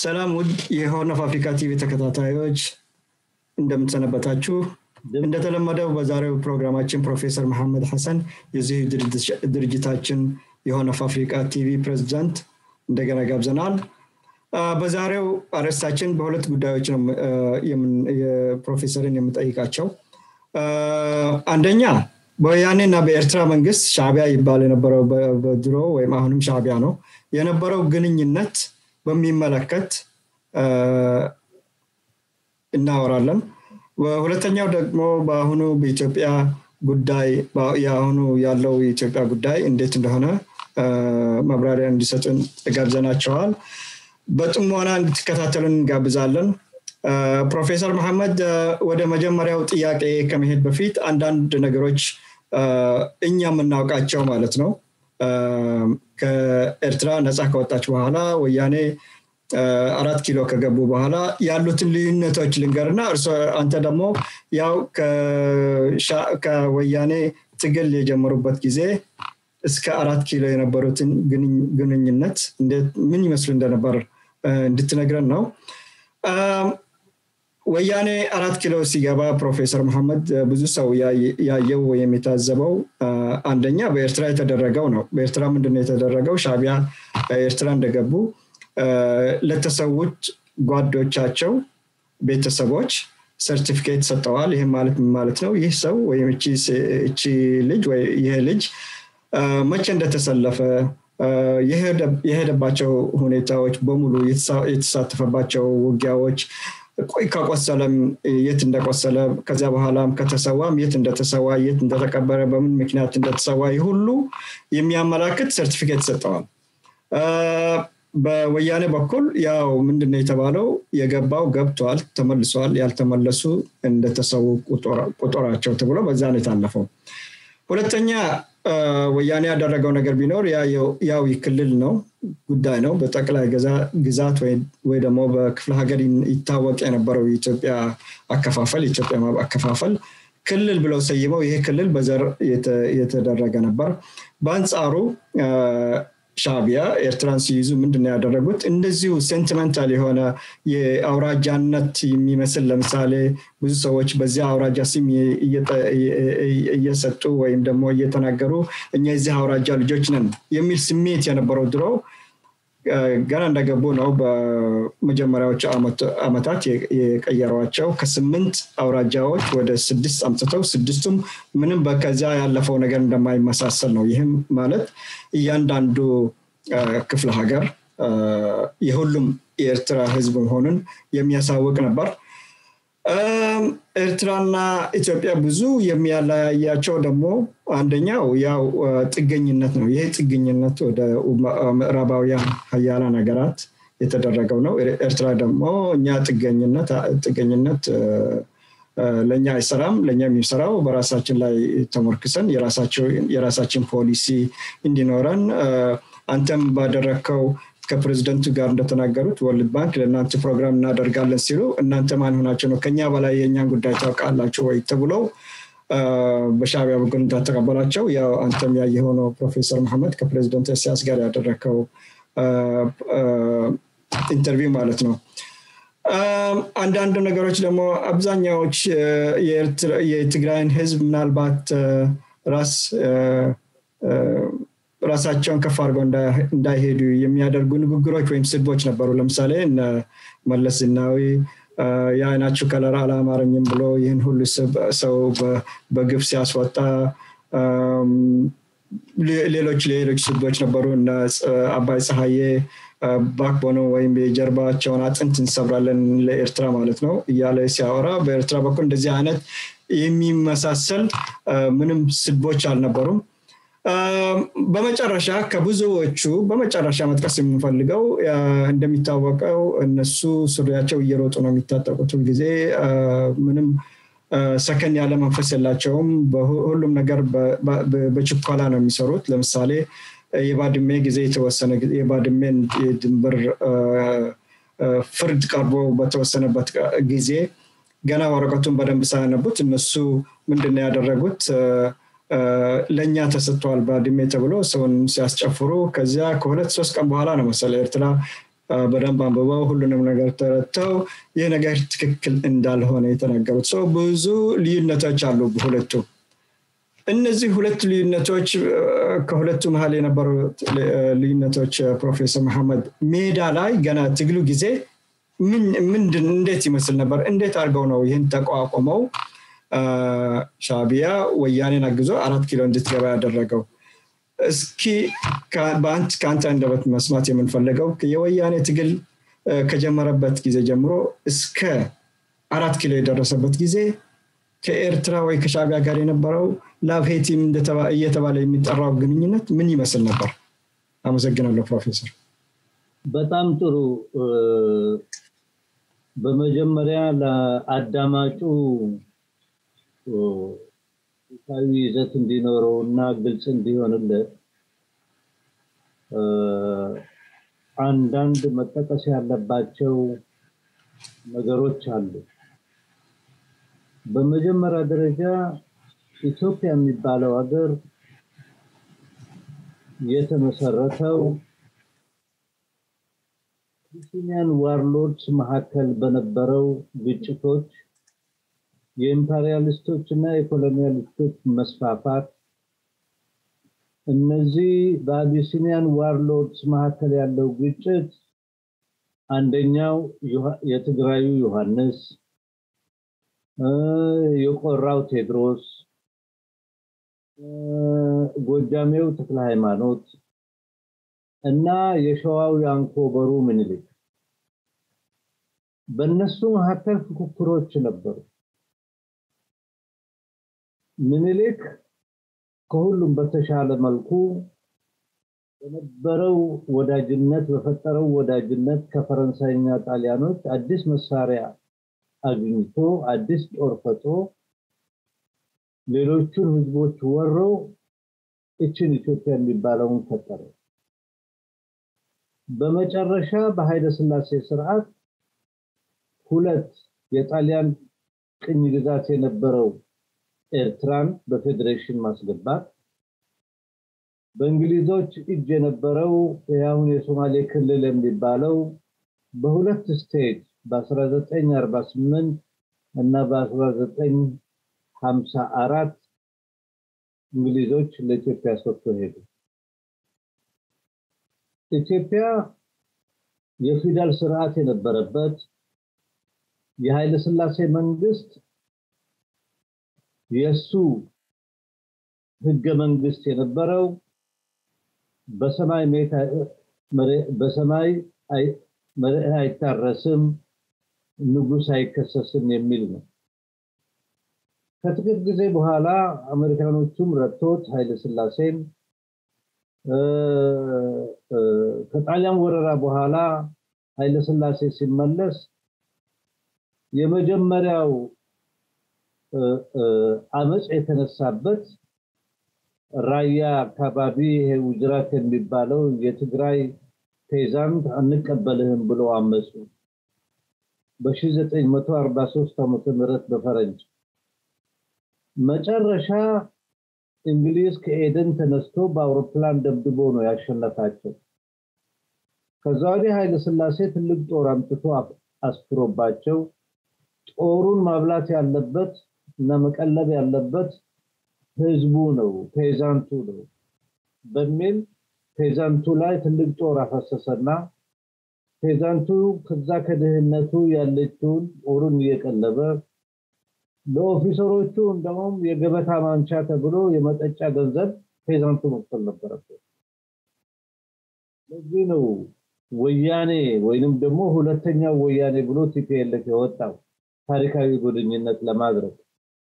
ሰላም ውድ የሆርን ኦፍ አፍሪካ ቲቪ ተከታታዮች እንደምትሰነበታችሁ እንደተለመደው በዛሬው ፕሮግራማችን ፕሮፌሰር መሐመድ ሐሰን የዚህ ድርጅታችን የሆርን ኦፍ አፍሪካ ቲቪ ፕሬዚዳንት እንደገና ጋብዘናል በዛሬው አርዕስታችን በሁለት ጉዳዮች ነው የፕሮፌሰርን የምጠይቃቸው አንደኛ በወያኔና በኤርትራ መንግስት ሻቢያ ይባል የነበረው በድሮ ወይም አሁንም ሻቢያ ነው የነበረው ግንኙነት በሚመለከት እናወራለን ሁለተኛው ደግሞ በአሁኑ በኢትዮጵያ ጉዳይ የአሁኑ ያለው የኢትዮጵያ ጉዳይ እንዴት እንደሆነ መብራሪያ እንዲሰጡን ጋብዘናቸዋል በጥሞና እንድትከታተሉን እንጋብዛለን ፕሮፌሰር መሐመድ ወደ መጀመሪያው ጥያቄ ከመሄድ በፊት አንዳንድ ነገሮች እኛ የምናውቃቸው ማለት ነው ከኤርትራ ነፃ ከወጣች በኋላ ወያኔ አራት ኪሎ ከገቡ በኋላ ያሉትን ልዩነቶች ልንገርና እርሶ አንተ ደግሞ ያው ከወያኔ ትግል የጀመሩበት ጊዜ እስከ አራት ኪሎ የነበሩትን ግንኙነት ምን ይመስሉ እንደነበር እንድትነግረን ነው ወያኔ አራት ኪሎ ሲገባ ፕሮፌሰር መሐመድ ብዙ ሰው ያየው ወይም የታዘበው አንደኛ በኤርትራ የተደረገው ነው በኤርትራ ምንድነው የተደረገው ሻቢያ ኤርትራ እንደገቡ ለተሰዎች ጓዶቻቸው ቤተሰቦች ሰርቲፊኬት ሰጠዋል ይህ ማለት ማለት ነው ይህ ሰው ወይም እቺ ልጅ ወይ ይህ ልጅ መቼ እንደተሰለፈ የሄደባቸው ሁኔታዎች በሙሉ የተሳተፈባቸው ውጊያዎች ቆይ ከቆሰለም የት እንደቆሰለ ከዚያ በኋላም ከተሰዋም የት እንደተሰዋ የት እንደተቀበረ በምን ምክንያት እንደተሰዋ ሁሉ የሚያመላክት ሰርቲፊኬት ሰጠዋል በወያኔ በኩል ያው ምንድነው የተባለው የገባው ገብቷል ተመልሷል ያልተመለሱ እንደተሰዉ ቁጥራቸው ተብሎ በዛ ነው የታለፈው ሁለተኛ ወያኔ ያደረገው ነገር ቢኖር ያው ክልል ነው ጉዳይ ነው በጠቅላይ ግዛት ወይ ደግሞ በክፍለ ሀገር ይታወቅ የነበረው የኢትዮጵያ አከፋፈል የኢትዮጵያ አከፋፈል ክልል ብለው ሰይመው ይሄ ክልል በዘር የተደረገ ነበር በአንጻሩ ሻቢያ ኤርትራን ሲይዙ ምንድን ያደረጉት እንደዚሁ ሴንቲመንታል የሆነ የአውራጃነት የሚመስል ለምሳሌ ብዙ ሰዎች በዚያ አውራጃ ስም እየሰጡ ወይም ደግሞ እየተናገሩ እኛ የዚህ አውራጃ ልጆች ነን የሚል ስሜት የነበረው ድሮ ገና እንደገቡ ነው በመጀመሪያዎቹ አመታት የቀየሯቸው ከስምንት አውራጃዎች ወደ ስድስት አምጥተው ስድስቱም ምንም በከዚያ ያለፈው ነገር እንደማይመሳሰል ነው ይህም ማለት እያንዳንዱ ክፍለ ሀገር የሁሉም የኤርትራ ህዝብ መሆኑን የሚያሳውቅ ነበር ኤርትራና ኢትዮጵያ ብዙ የሚያለያያቸው ደግሞ አንደኛው ያው ጥገኝነት ነው ይህ ጥገኝነት ወደ ምዕራባውያን ሀያላ ነገራት የተደረገው ነው ኤርትራ ደግሞ እኛ ጥገኝነት ጥገኝነት ለእኛ አይሰራም ለእኛ የሚሰራው በራሳችን ላይ ተሞርክሰን የራሳችን ፖሊሲ እንዲኖረን አንተም ባደረግከው ከፕሬዚደንቱ ጋር እንደተናገሩት ወርልድ ባንክ ለእናንተ ፕሮግራም እናደርጋለን ሲሉ እናንተ ማን ሆናቸው ነው ከኛ በላይ የእኛን ጉዳይ ታውቃላቸው ወይ ተብለው በሻቢያ በኩል እንዳተቀበላቸው ያው አንተም ያየ የሆነው ፕሮፌሰር መሐመድ ከፕሬዚደንት ኢሳያስ ጋር ያደረግከው ኢንተርቪው ማለት ነው አንዳንድ ነገሮች ደግሞ አብዛኛዎች የትግራይን ህዝብ ምናልባት ራስ ራሳቸውን ከፍ አድርገው እንዳይሄዱ የሚያደርጉ ንግግሮች ወይም ስድቦች ነበሩ ለምሳሌ መለስ ዝናዊ የአይናችሁ ከለር አላማረኝም ብሎ ይህን ሁሉ ሰው በግፍ ሲያስወጣ ሌሎች ሌሎች ስድቦች ነበሩ እነ አባይ ፀሐዬ ባክቦኖ ወይም የጀርባቸውን አጥንት እንሰብራለን ለኤርትራ ማለት ነው እያለ ሲያወራ በኤርትራ በኩል እንደዚህ አይነት የሚመሳሰል ምንም ስድቦች አልነበሩም በመጨረሻ ከብዙዎቹ በመጨረሻ መጥቀስ የምንፈልገው እንደሚታወቀው እነሱ ሱሪያቸው እየሮጡ ነው የሚታጠቁት ጊዜ ምንም ሰከን ያለ መንፈስ የላቸውም ሁሉም ነገር በችኮላ ነው የሚሰሩት ለምሳሌ የባድሜ ጊዜ የተወሰነ የባድሜን የድንበር ፍርድ ቀርቦ በተወሰነበት ጊዜ ገና ወረቀቱን በደንብ ሳያነቡት እነሱ ምንድን ያደረጉት ለእኛ ተሰጥተዋል ባድሜ ተብሎ ሰውን ሲያስጨፍሩ ከዚያ ከሁለት ሶስት ቀን በኋላ ነው መሰለ ኤርትራ በደንብ አንብበው ሁሉንም ነገር ተረድተው ይህ ነገር ትክክል እንዳልሆነ የተናገሩት ሰው ብዙ ልዩነቶች አሉ በሁለቱ እነዚህ ሁለት ልዩነቶች ከሁለቱ መሀል የነበሩ ልዩነቶች ፕሮፌሰር መሐመድ ሜዳ ላይ ገና ትግሉ ጊዜ ምንድን እንዴት ይመስል ነበር እንዴት አድርገው ነው ይህን ተቋቁመው ሻቢያ ወያኔን አግዞ አራት ኪሎ እንድትገባ ያደረገው እስኪ ከአንተ አንደበት መስማት የምንፈልገው የወያኔ ትግል ከጀመረበት ጊዜ ጀምሮ እስከ አራት ኪሎ የደረሰበት ጊዜ ከኤርትራ ወይ ከሻቢያ ጋር የነበረው ላብሄቲም እየተባለ የሚጠራው ግንኙነት ምን ይመስል ነበር አመሰግናለሁ ፕሮፌሰር በጣም ጥሩ በመጀመሪያ ለአዳማጩ ታዊ ይዘት እንዲኖረው እና ግልጽ እንዲሆንለት አንዳንድ መጠቀስ ያለባቸው ነገሮች አሉ በመጀመሪያ ደረጃ ኢትዮጵያ የሚባለው ሀገር የተመሰረተው ኢትዮጵያን ዋርሎድስ መካከል በነበረው ግጭቶች የኢምፐሪያሊስቶች እና የኮሎኒያሊስቶች መስፋፋት እነዚህ በአቢሲኒያን ዋርሎድስ መካከል ያለው ግጭት አንደኛው የትግራዩ ዮሐንስ የቆራው ቴድሮስ ጎጃሜው ተክለ ሃይማኖት እና የሸዋው ያንኮበሩ ምኒልክ በእነሱ መካከል ፉክክሮች ነበሩ ምኒልክ ከሁሉም በተሻለ መልኩ በነበረው ወዳጅነት በፈጠረው ወዳጅነት ከፈረንሳይኛ ጣሊያኖች አዲስ መሳሪያ አግኝቶ አዲስ ጦር ፈጥሮ ሌሎቹን ህዝቦች ወሮ እችን ኢትዮጵያ የሚባለውን ፈጠረ በመጨረሻ በኃይለ ስላሴ ስርዓት ሁለት የጣሊያን ቅኝ ግዛት የነበረው ኤርትራን በፌዴሬሽን ማስገባት በእንግሊዞች እጅ የነበረው የአሁን የሶማሌ ክልል የሚባለው በሁለት ስቴጅ በ1948 እና በ1954 እንግሊዞች ለኢትዮጵያ ሰጥቶ ሄዱ ኢትዮጵያ የፊደል ስርዓት የነበረበት የኃይለ ስላሴ መንግስት የሱ ህገ መንግስት የነበረው በሰማይ በሰማይ መሬት አይታረስም ንጉስ አይከሰስም የሚል ነው ከጥቂት ጊዜ በኋላ አሜሪካኖቹም ረድቶት ኃይለ ስላሴም ከጣሊያን ወረራ በኋላ ኃይለ ስላሴ ሲመለስ የመጀመሪያው አመፅ የተነሳበት ራያ አካባቢ ይሄ ውጅራት የሚባለው የትግራይ ፔዛንት አንቀበልህም ብሎ አመፁ በ1943 ዓመተ ምህረት በፈረንጅ መጨረሻ እንግሊዝ ከኤደን ተነስቶ በአውሮፕላን ደብድቦ ነው ያሸነፋቸው ከዛ ወዲህ ኃይለ ስላሴ ትልቅ ጦር አምጥቶ አስፍሮባቸው ጦሩን ማብላት ያለበት እና መቀለብ ያለበት ህዝቡ ነው ፔዛንቱ ነው በሚል ፔዛንቱ ላይ ትልቅ ጦር አፈሰሰና ፔዛንቱ ከዛ ከድህነቱ ያለችውን ጦሩን እየቀለበ ለኦፊሰሮቹ እንደውም የገበታ ማንቻ ተብሎ የመጠጫ ገንዘብ ፔዛንቱ መክፈል ነበረበት ለዚህ ነው ወያኔ ወይንም ደግሞ ሁለተኛው ወያኔ ብሎ ቲፒኤልኤፍ የወጣው ታሪካዊ ጉድኝነት ለማድረግ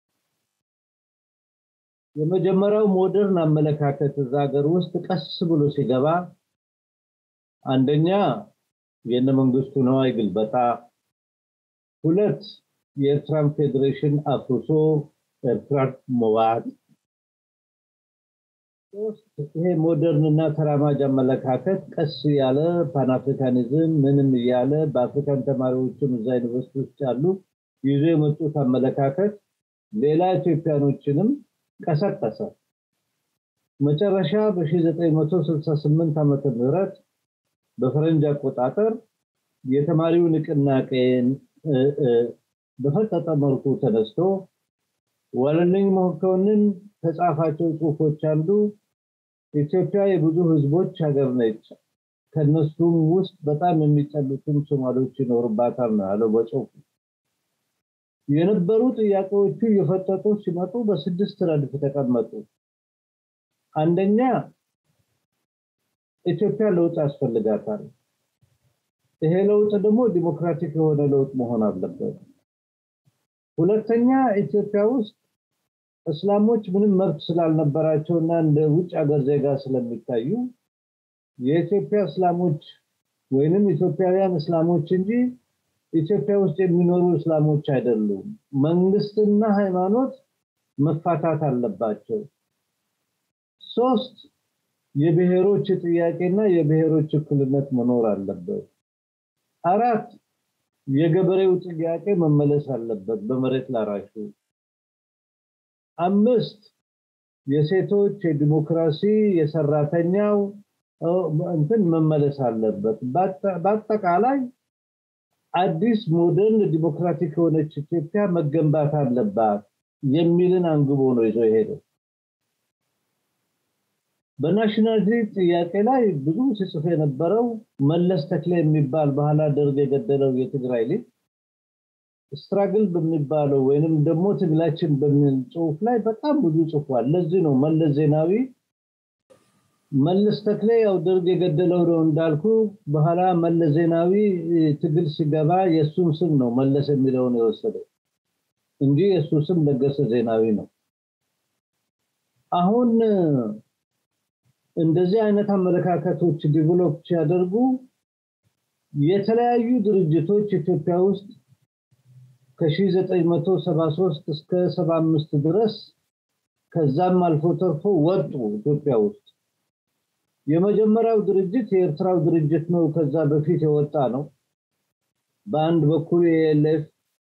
የመጀመሪያው ሞደርን አመለካከት እዛ ሀገር ውስጥ ቀስ ብሎ ሲገባ አንደኛ የነ መንግስቱ ነዋይ ግልበጣ ሁለት የኤርትራን ፌዴሬሽን አፍርሶ ኤርትራን መዋጥ ይሄ ሞደርን እና ተራማጅ አመለካከት ቀስ ያለ ፓንአፍሪካኒዝም ምንም እያለ በአፍሪካን ተማሪዎችም እዛ ዩኒቨርሲቲ ውስጥ ያሉ ይዞ የመጡት አመለካከት ሌላ ኢትዮጵያኖችንም ቀሰቀሰ መጨረሻ በ1968 ዓመተ ምህረት በፈረንጅ አቆጣጠር የተማሪው ንቅናቄን በፈጠጠ መልኩ ተነስቶ ዋለልኝ መኮንን ከጻፋቸው ጽሁፎች አንዱ ኢትዮጵያ የብዙ ህዝቦች ሀገር ነች፣ ከነሱም ውስጥ በጣም የሚጠሉትም ሶማሌዎች ይኖርባታል ነው ያለው በጽሁፉ። የነበሩ ጥያቄዎቹ እየፈጠጡ ሲመጡ በስድስት ረድፍ ተቀመጡ። አንደኛ ኢትዮጵያ ለውጥ ያስፈልጋታል። ይሄ ለውጥ ደግሞ ዲሞክራቲክ የሆነ ለውጥ መሆን አለበት። ሁለተኛ ኢትዮጵያ ውስጥ እስላሞች ምንም መብት ስላልነበራቸው እና እንደ ውጭ ሀገር ዜጋ ስለሚታዩ የኢትዮጵያ እስላሞች ወይንም ኢትዮጵያውያን እስላሞች እንጂ ኢትዮጵያ ውስጥ የሚኖሩ እስላሞች አይደሉም። መንግስትና ሃይማኖት መፋታት አለባቸው። ሶስት የብሔሮች ጥያቄና የብሔሮች እኩልነት መኖር አለበት። አራት የገበሬው ጥያቄ መመለስ አለበት በመሬት ላራሹ። አምስት የሴቶች የዲሞክራሲ የሰራተኛው እንትን መመለስ አለበት። በአጠቃላይ አዲስ ሞደርን ዲሞክራቲክ የሆነች ኢትዮጵያ መገንባት አለባት የሚልን አንግቦ ነው ይዞ የሄደው። በናሽናሊቲ ጥያቄ ላይ ብዙ ሲጽፍ የነበረው መለስ ተክሌ የሚባል ባህላ ደርግ የገደለው የትግራይ ልጅ ስትራግል በሚባለው ወይንም ደግሞ ትግላችን በሚል ጽሁፍ ላይ በጣም ብዙ ጽፏል። ለዚህ ነው መለስ ዜናዊ መለስ ተክሌ ያው ደርግ የገደለው ነው እንዳልኩ፣ በኋላ መለስ ዜናዊ ትግል ሲገባ የእሱን ስም ነው መለስ የሚለውን የወሰደው እንጂ የእሱ ስም ለገሰ ዜናዊ ነው። አሁን እንደዚህ አይነት አመለካከቶች ዲቨሎፕ ሲያደርጉ የተለያዩ ድርጅቶች ኢትዮጵያ ውስጥ ከ1973 እስከ 75 ድረስ ከዛም አልፎ ተርፎ ወጡ ኢትዮጵያ ውስጥ። የመጀመሪያው ድርጅት የኤርትራው ድርጅት ነው። ከዛ በፊት የወጣ ነው። በአንድ በኩል የኤልኤፍ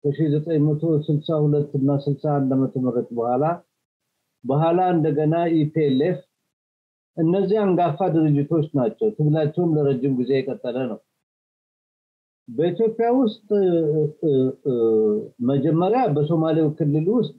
ከ1962 እና 61 ዓመተ ምህረት በኋላ በኋላ እንደገና ኢፒኤልኤፍ እነዚህ አንጋፋ ድርጅቶች ናቸው። ትግላቸውም ለረጅም ጊዜ የቀጠለ ነው። በኢትዮጵያ ውስጥ መጀመሪያ በሶማሌው ክልል ውስጥ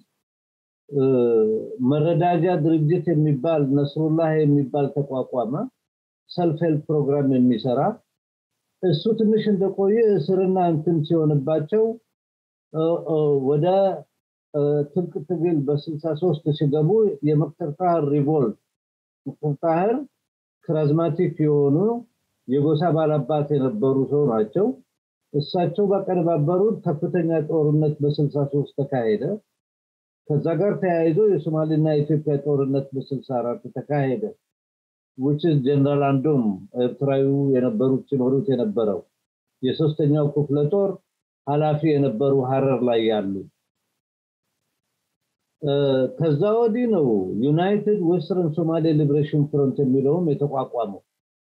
መረዳጃ ድርጅት የሚባል ነስሩላህ የሚባል ተቋቋመ። ሰልፍ ሄልፕ ፕሮግራም የሚሰራ እሱ ትንሽ እንደቆየ እስርና እንትን ሲሆንባቸው ወደ ትልቅ ትግል በ63 ሲገቡ የመቅተር ጣህር ሪቮልት መቅተር ጣህር ክራዝማቲክ የሆኑ የጎሳ ባላባት የነበሩ ሰው ናቸው። እሳቸው ባቀነባበሩት ከፍተኛ ጦርነት በ63 ተካሄደ። ከዛ ጋር ተያይዞ የሶማሌና የኢትዮጵያ ጦርነት በ64 ተካሄደ። which is ጀነራል አንዶም ኤርትራዊው የነበሩት ሲኖሩት የነበረው የሶስተኛው ክፍለ ጦር ኃላፊ የነበሩ ሀረር ላይ ያሉ ከዛ ወዲህ ነው ዩናይትድ ዌስተርን ሶማሌ ሊብሬሽን ፍሮንት የሚለውም የተቋቋመው።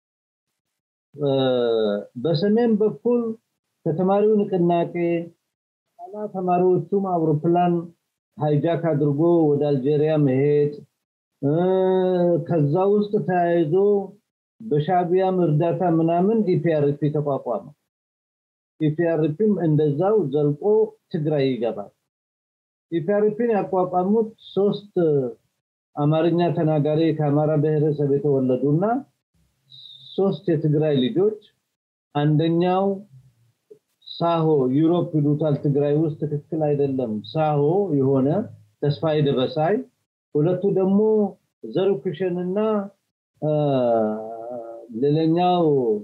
በሰሜን በኩል ከተማሪው ንቅናቄ ኋላ ተማሪዎቹም አውሮፕላን ሃይጃክ አድርጎ ወደ አልጄሪያ መሄድ ከዛ ውስጥ ተያይዞ በሻቢያም እርዳታ ምናምን ኢፒአርፒ ተቋቋመ። ኢፒአርፒም እንደዛው ዘልቆ ትግራይ ይገባል። ኢፒአርፒን ያቋቋሙት ሶስት አማርኛ ተናጋሪ ከአማራ ብሔረሰብ የተወለዱና ሶስት የትግራይ ልጆች አንደኛው ሳሆ ዩሮፕ ይሉታል ትግራይ ውስጥ ትክክል አይደለም ሳሆ የሆነ ተስፋዬ ደበሳይ ሁለቱ ደግሞ ዘርኩሽንና ሌላኛው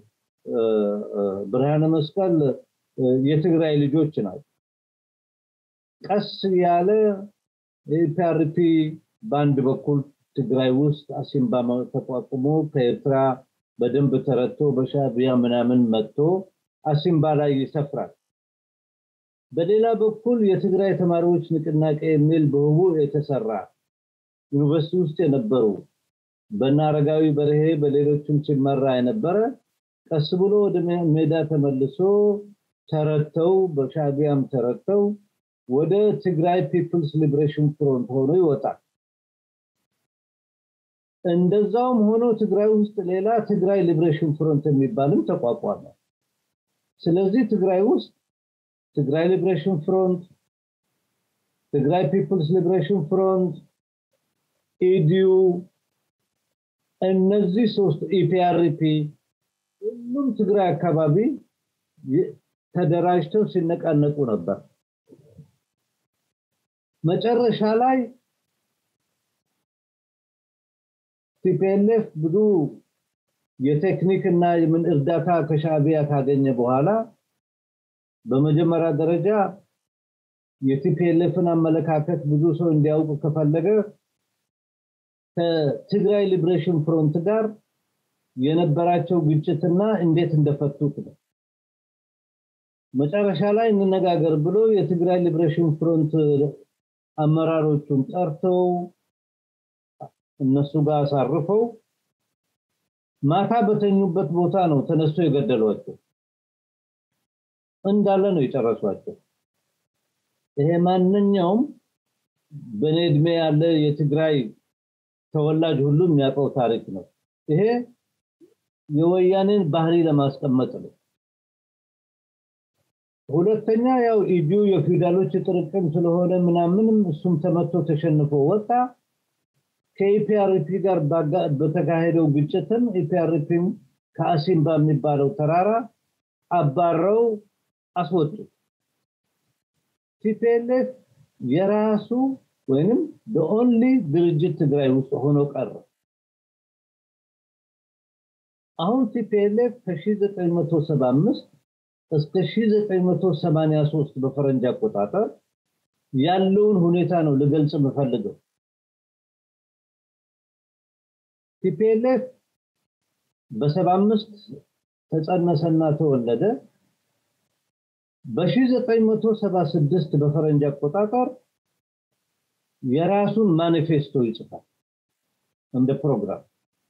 ብርሃነ መስቀል የትግራይ ልጆች ናቸው። ቀስ ያለ ኢፒአርፒ በአንድ በኩል ትግራይ ውስጥ አሲምባ ተቋቁሞ ከኤርትራ በደንብ ተረድቶ በሻቢያ ምናምን መጥቶ አሲምባ ላይ ይሰፍራል። በሌላ በኩል የትግራይ ተማሪዎች ንቅናቄ የሚል በህቡ የተሰራ ዩኒቨርሲቲ ውስጥ የነበሩ በእነ አረጋዊ በርሄ በሌሎችም ሲመራ የነበረ ቀስ ብሎ ወደ ሜዳ ተመልሶ ተረተው በሻቢያም ተረተው ወደ ትግራይ ፒፕልስ ሊብሬሽን ፍሮንት ሆኖ ይወጣል። እንደዛውም ሆኖ ትግራይ ውስጥ ሌላ ትግራይ ሊብሬሽን ፍሮንት የሚባልም ተቋቋመ። ስለዚህ ትግራይ ውስጥ ትግራይ ሊብሬሽን ፍሮንት ትግራይ ፒፕልስ ሊብሬሽን ፍሮንት ኢዲዩ እነዚህ ሶስት ኢፒአርፒ ሁሉም ትግራይ አካባቢ ተደራጅተው ሲነቃነቁ ነበር መጨረሻ ላይ ቲፒኤልኤፍ ብዙ የቴክኒክ እና የምን እርዳታ ከሻዕቢያ ካገኘ በኋላ በመጀመሪያ ደረጃ የቲፒኤልኤፍን አመለካከት ብዙ ሰው እንዲያውቅ ከፈለገ ከትግራይ ሊብሬሽን ፍሮንት ጋር የነበራቸው ግጭትና እንዴት እንደፈቱት ነው መጨረሻ ላይ እንነጋገር ብሎ የትግራይ ሊብሬሽን ፍሮንት አመራሮቹን ጠርተው እነሱ ጋር አሳርፈው ማታ በተኙበት ቦታ ነው ተነስቶ የገደሏቸው እንዳለ ነው የጨረሷቸው ይሄ ማንኛውም በኔ እድሜ ያለ የትግራይ ተወላጅ ሁሉ የሚያውቀው ታሪክ ነው ይሄ የወያኔን ባህሪ ለማስቀመጥ ነው ሁለተኛ ያው ኢዲዩ የፊውዳሎች ጥርቅም ስለሆነ ምናምንም እሱም ተመቶ ተሸንፎ ወጣ ከኢፒአርፒ ጋር በተካሄደው ግጭትም ኢፒአርፒም ከአሲምባ የሚባለው ተራራ አባረው አስወጡ ቲፒኤልኤፍ የራሱ ወይንም በኦንሊ ድርጅት ትግራይ ውስጥ ሆኖ ቀረ አሁን ቲፒኤልኤፍ ከ1975 እስከ 1983 በፈረንጅ አቆጣጠር ያለውን ሁኔታ ነው ልገልጽ የምፈልገው ቲፒኤልኤፍ በ75 ተጸነሰና ተወለደ በ1976 በፈረንጅ አቆጣጠር የራሱን ማኒፌስቶ ይጽፋል እንደ ፕሮግራም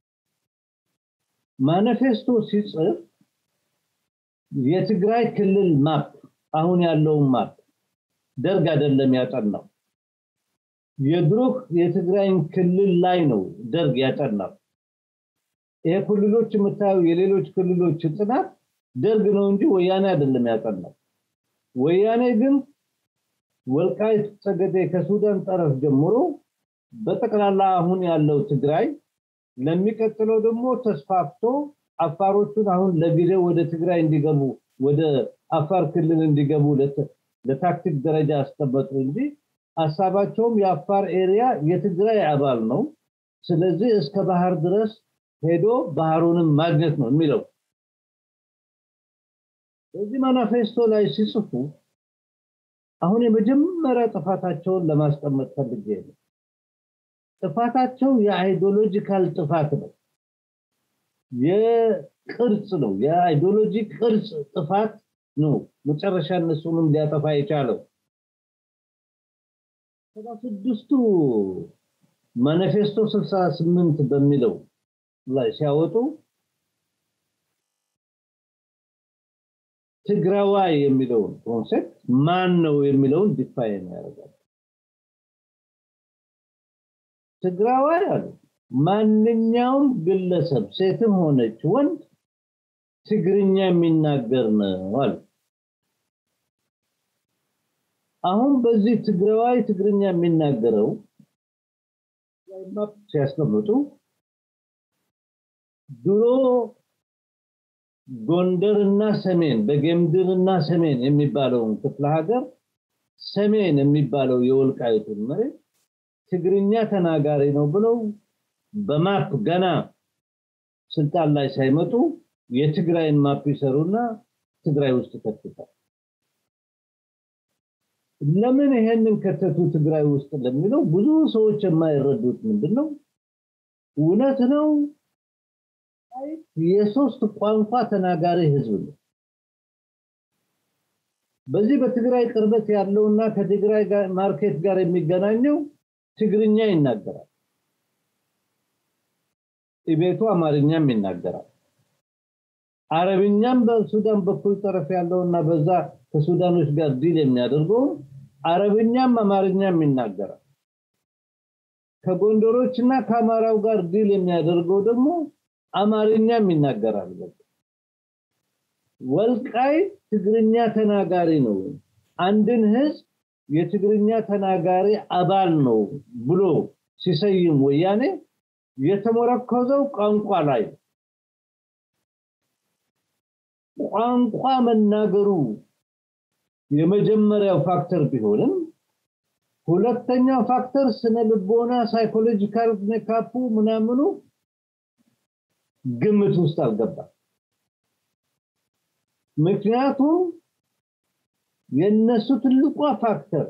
ማኒፌስቶ ሲጽፍ የትግራይ ክልል ማፕ አሁን ያለውን ማፕ ደርግ አይደለም ያጠናው የድሮ የትግራይን ክልል ላይ ነው ደርግ ያጠናው ይሄ ክልሎች የምታዩ የሌሎች ክልሎች ጥናት ደርግ ነው እንጂ ወያኔ አይደለም ያጠናው ወያኔ ግን ወልቃይት ጠገዴ ከሱዳን ጠረፍ ጀምሮ በጠቅላላ አሁን ያለው ትግራይ ለሚቀጥለው ደግሞ ተስፋፍቶ አፋሮቹን አሁን ለጊዜው ወደ ትግራይ እንዲገቡ ወደ አፋር ክልል እንዲገቡ ለታክቲክ ደረጃ አስቀመጡ እንጂ ሀሳባቸውም የአፋር ኤሪያ የትግራይ አባል ነው ስለዚህ እስከ ባህር ድረስ ሄዶ ባህሩንም ማግኘት ነው የሚለው በዚህ ማኒፌስቶ ላይ ሲጽፉ አሁን የመጀመሪያ ጥፋታቸውን ለማስቀመጥ ፈልጌ ነው ጥፋታቸው የአይዲዮሎጂካል ጥፋት ነው የቅርጽ ነው የአይዲዮሎጂ ቅርጽ ጥፋት ነው መጨረሻ እነሱንም ሊያጠፋ የቻለው ሰባ ስድስቱ ማኒፌስቶ 68 በሚለው ላይ ሲያወጡ ትግራዋይ የሚለውን ኮንሴፕት ማን ነው የሚለውን ዲፋይን ያደርጋል ትግራዋይ አሉ ማንኛውም ግለሰብ ሴትም ሆነች ወንድ ትግርኛ የሚናገር ነው አሉ አሁን በዚህ ትግራዋይ ትግርኛ የሚናገረው ሲያስቀምጡ ድሮ ጎንደርና ሰሜን በጌምድርና ሰሜን የሚባለውን ክፍለ ሀገር ሰሜን የሚባለው የወልቃይቱን መሬት ትግርኛ ተናጋሪ ነው ብለው በማፕ ገና ስልጣን ላይ ሳይመጡ የትግራይን ማፕ ይሰሩና ትግራይ ውስጥ ከትታል ለምን ይሄንን ከተቱ ትግራይ ውስጥ ለሚለው ብዙ ሰዎች የማይረዱት ምንድነው እውነት ነው የሶስት ቋንቋ ተናጋሪ ህዝብ ነው በዚህ በትግራይ ቅርበት ያለውና ከትግራይ ማርኬት ጋር የሚገናኘው ትግርኛ ይናገራል ቤቱ አማርኛም ይናገራል አረብኛም በሱዳን በኩል ጠረፍ ያለውና በዛ ከሱዳኖች ጋር ዲል የሚያደርገው አረብኛም አማርኛም ይናገራል ከጎንደሮችና ከአማራው ጋር ዲል የሚያደርገው ደግሞ አማርኛም ይናገራል ወልቃይ ትግርኛ ተናጋሪ ነው አንድን ህዝብ የትግርኛ ተናጋሪ አባል ነው ብሎ ሲሰይም ወያኔ የተመረኮዘው ቋንቋ ላይ ቋንቋ መናገሩ የመጀመሪያው ፋክተር ቢሆንም ሁለተኛው ፋክተር ስነ ልቦና ሳይኮሎጂካል ሜካፑ ምናምኑ ግምት ውስጥ አልገባም ምክንያቱም የነሱ ትልቋ ፋክተር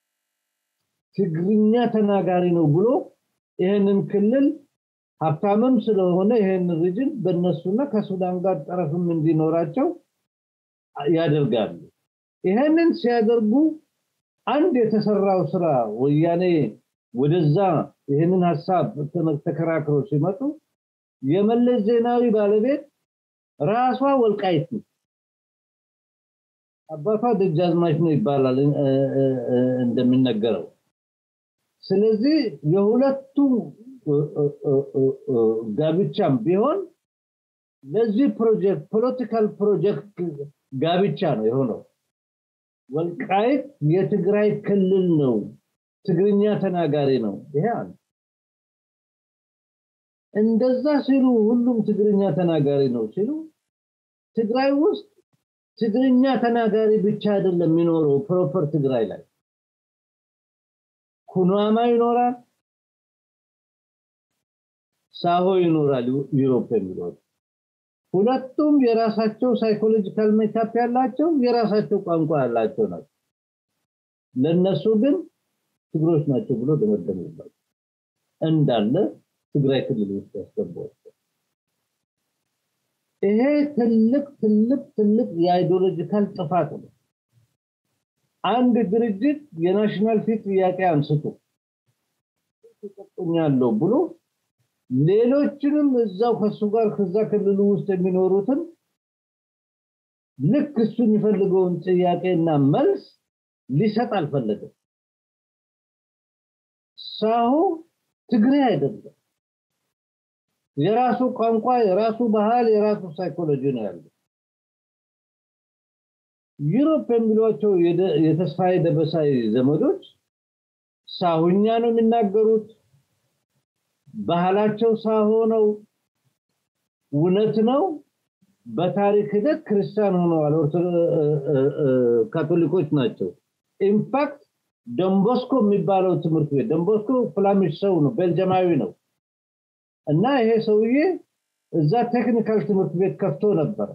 ትግርኛ ተናጋሪ ነው ብሎ ይህንን ክልል ሀብታምም ስለሆነ ይህን ሪጅን በእነሱና ከሱዳን ጋር ጠረፍም እንዲኖራቸው ያደርጋሉ ይህንን ሲያደርጉ አንድ የተሰራው ስራ ወያኔ ወደዛ ይህንን ሀሳብ ተከራክሮ ሲመጡ የመለስ ዜናዊ ባለቤት ራሷ ወልቃይት ነው አባቷ ደጃዝማች ነው ይባላል እንደሚነገረው ስለዚህ የሁለቱ ጋብቻም ቢሆን ለዚህ ፕሮጀክት ፖለቲካል ፕሮጀክት ጋብቻ ነው የሆነው ወልቃይት የትግራይ ክልል ነው ትግርኛ ተናጋሪ ነው ይሄ አንድ እንደዛ ሲሉ ሁሉም ትግርኛ ተናጋሪ ነው ሲሉ ትግራይ ውስጥ ትግርኛ ተናጋሪ ብቻ አይደለም የሚኖረው ፕሮፐር ትግራይ ላይ ኩናማ ይኖራል ሳሆ ይኖራል ዩሮፕ የሚኖር ሁለቱም የራሳቸው ሳይኮሎጂካል ሜካፕ ያላቸው የራሳቸው ቋንቋ ያላቸው ናቸው ለነሱ ግን ትግሮች ናቸው ብሎ ደመደሙባቸው እንዳለ ትግራይ ክልል ውስጥ ያስገቧቸው ይሄ ትልቅ ትልቅ ትልቅ የአይዲዮሎጂካል ጥፋት ነው አንድ ድርጅት የናሽናል ፊት ጥያቄ አንስቶ ተጠቁኛለሁ ብሎ ሌሎችንም እዛው ከሱ ጋር ከዛ ክልሉ ውስጥ የሚኖሩትን ልክ እሱ የሚፈልገውን ጥያቄና መልስ ሊሰጥ አልፈለገም ሳሁ ትግሬ አይደለም የራሱ ቋንቋ የራሱ ባህል የራሱ ሳይኮሎጂ ነው ያለው ዩሮፕ የሚሏቸው የተስፋዬ ደበሳይ ዘመዶች ሳሁኛ ነው የሚናገሩት ባህላቸው ሳሆ ነው እውነት ነው በታሪክ ሂደት ክርስቲያን ሆነዋል ካቶሊኮች ናቸው ኢንፋክት ደንቦስኮ የሚባለው ትምህርት ቤት ደንቦስኮ ፍላሚሽ ሰው ነው ቤልጀማዊ ነው እና ይሄ ሰውዬ እዛ ቴክኒካል ትምህርት ቤት ከፍቶ ነበር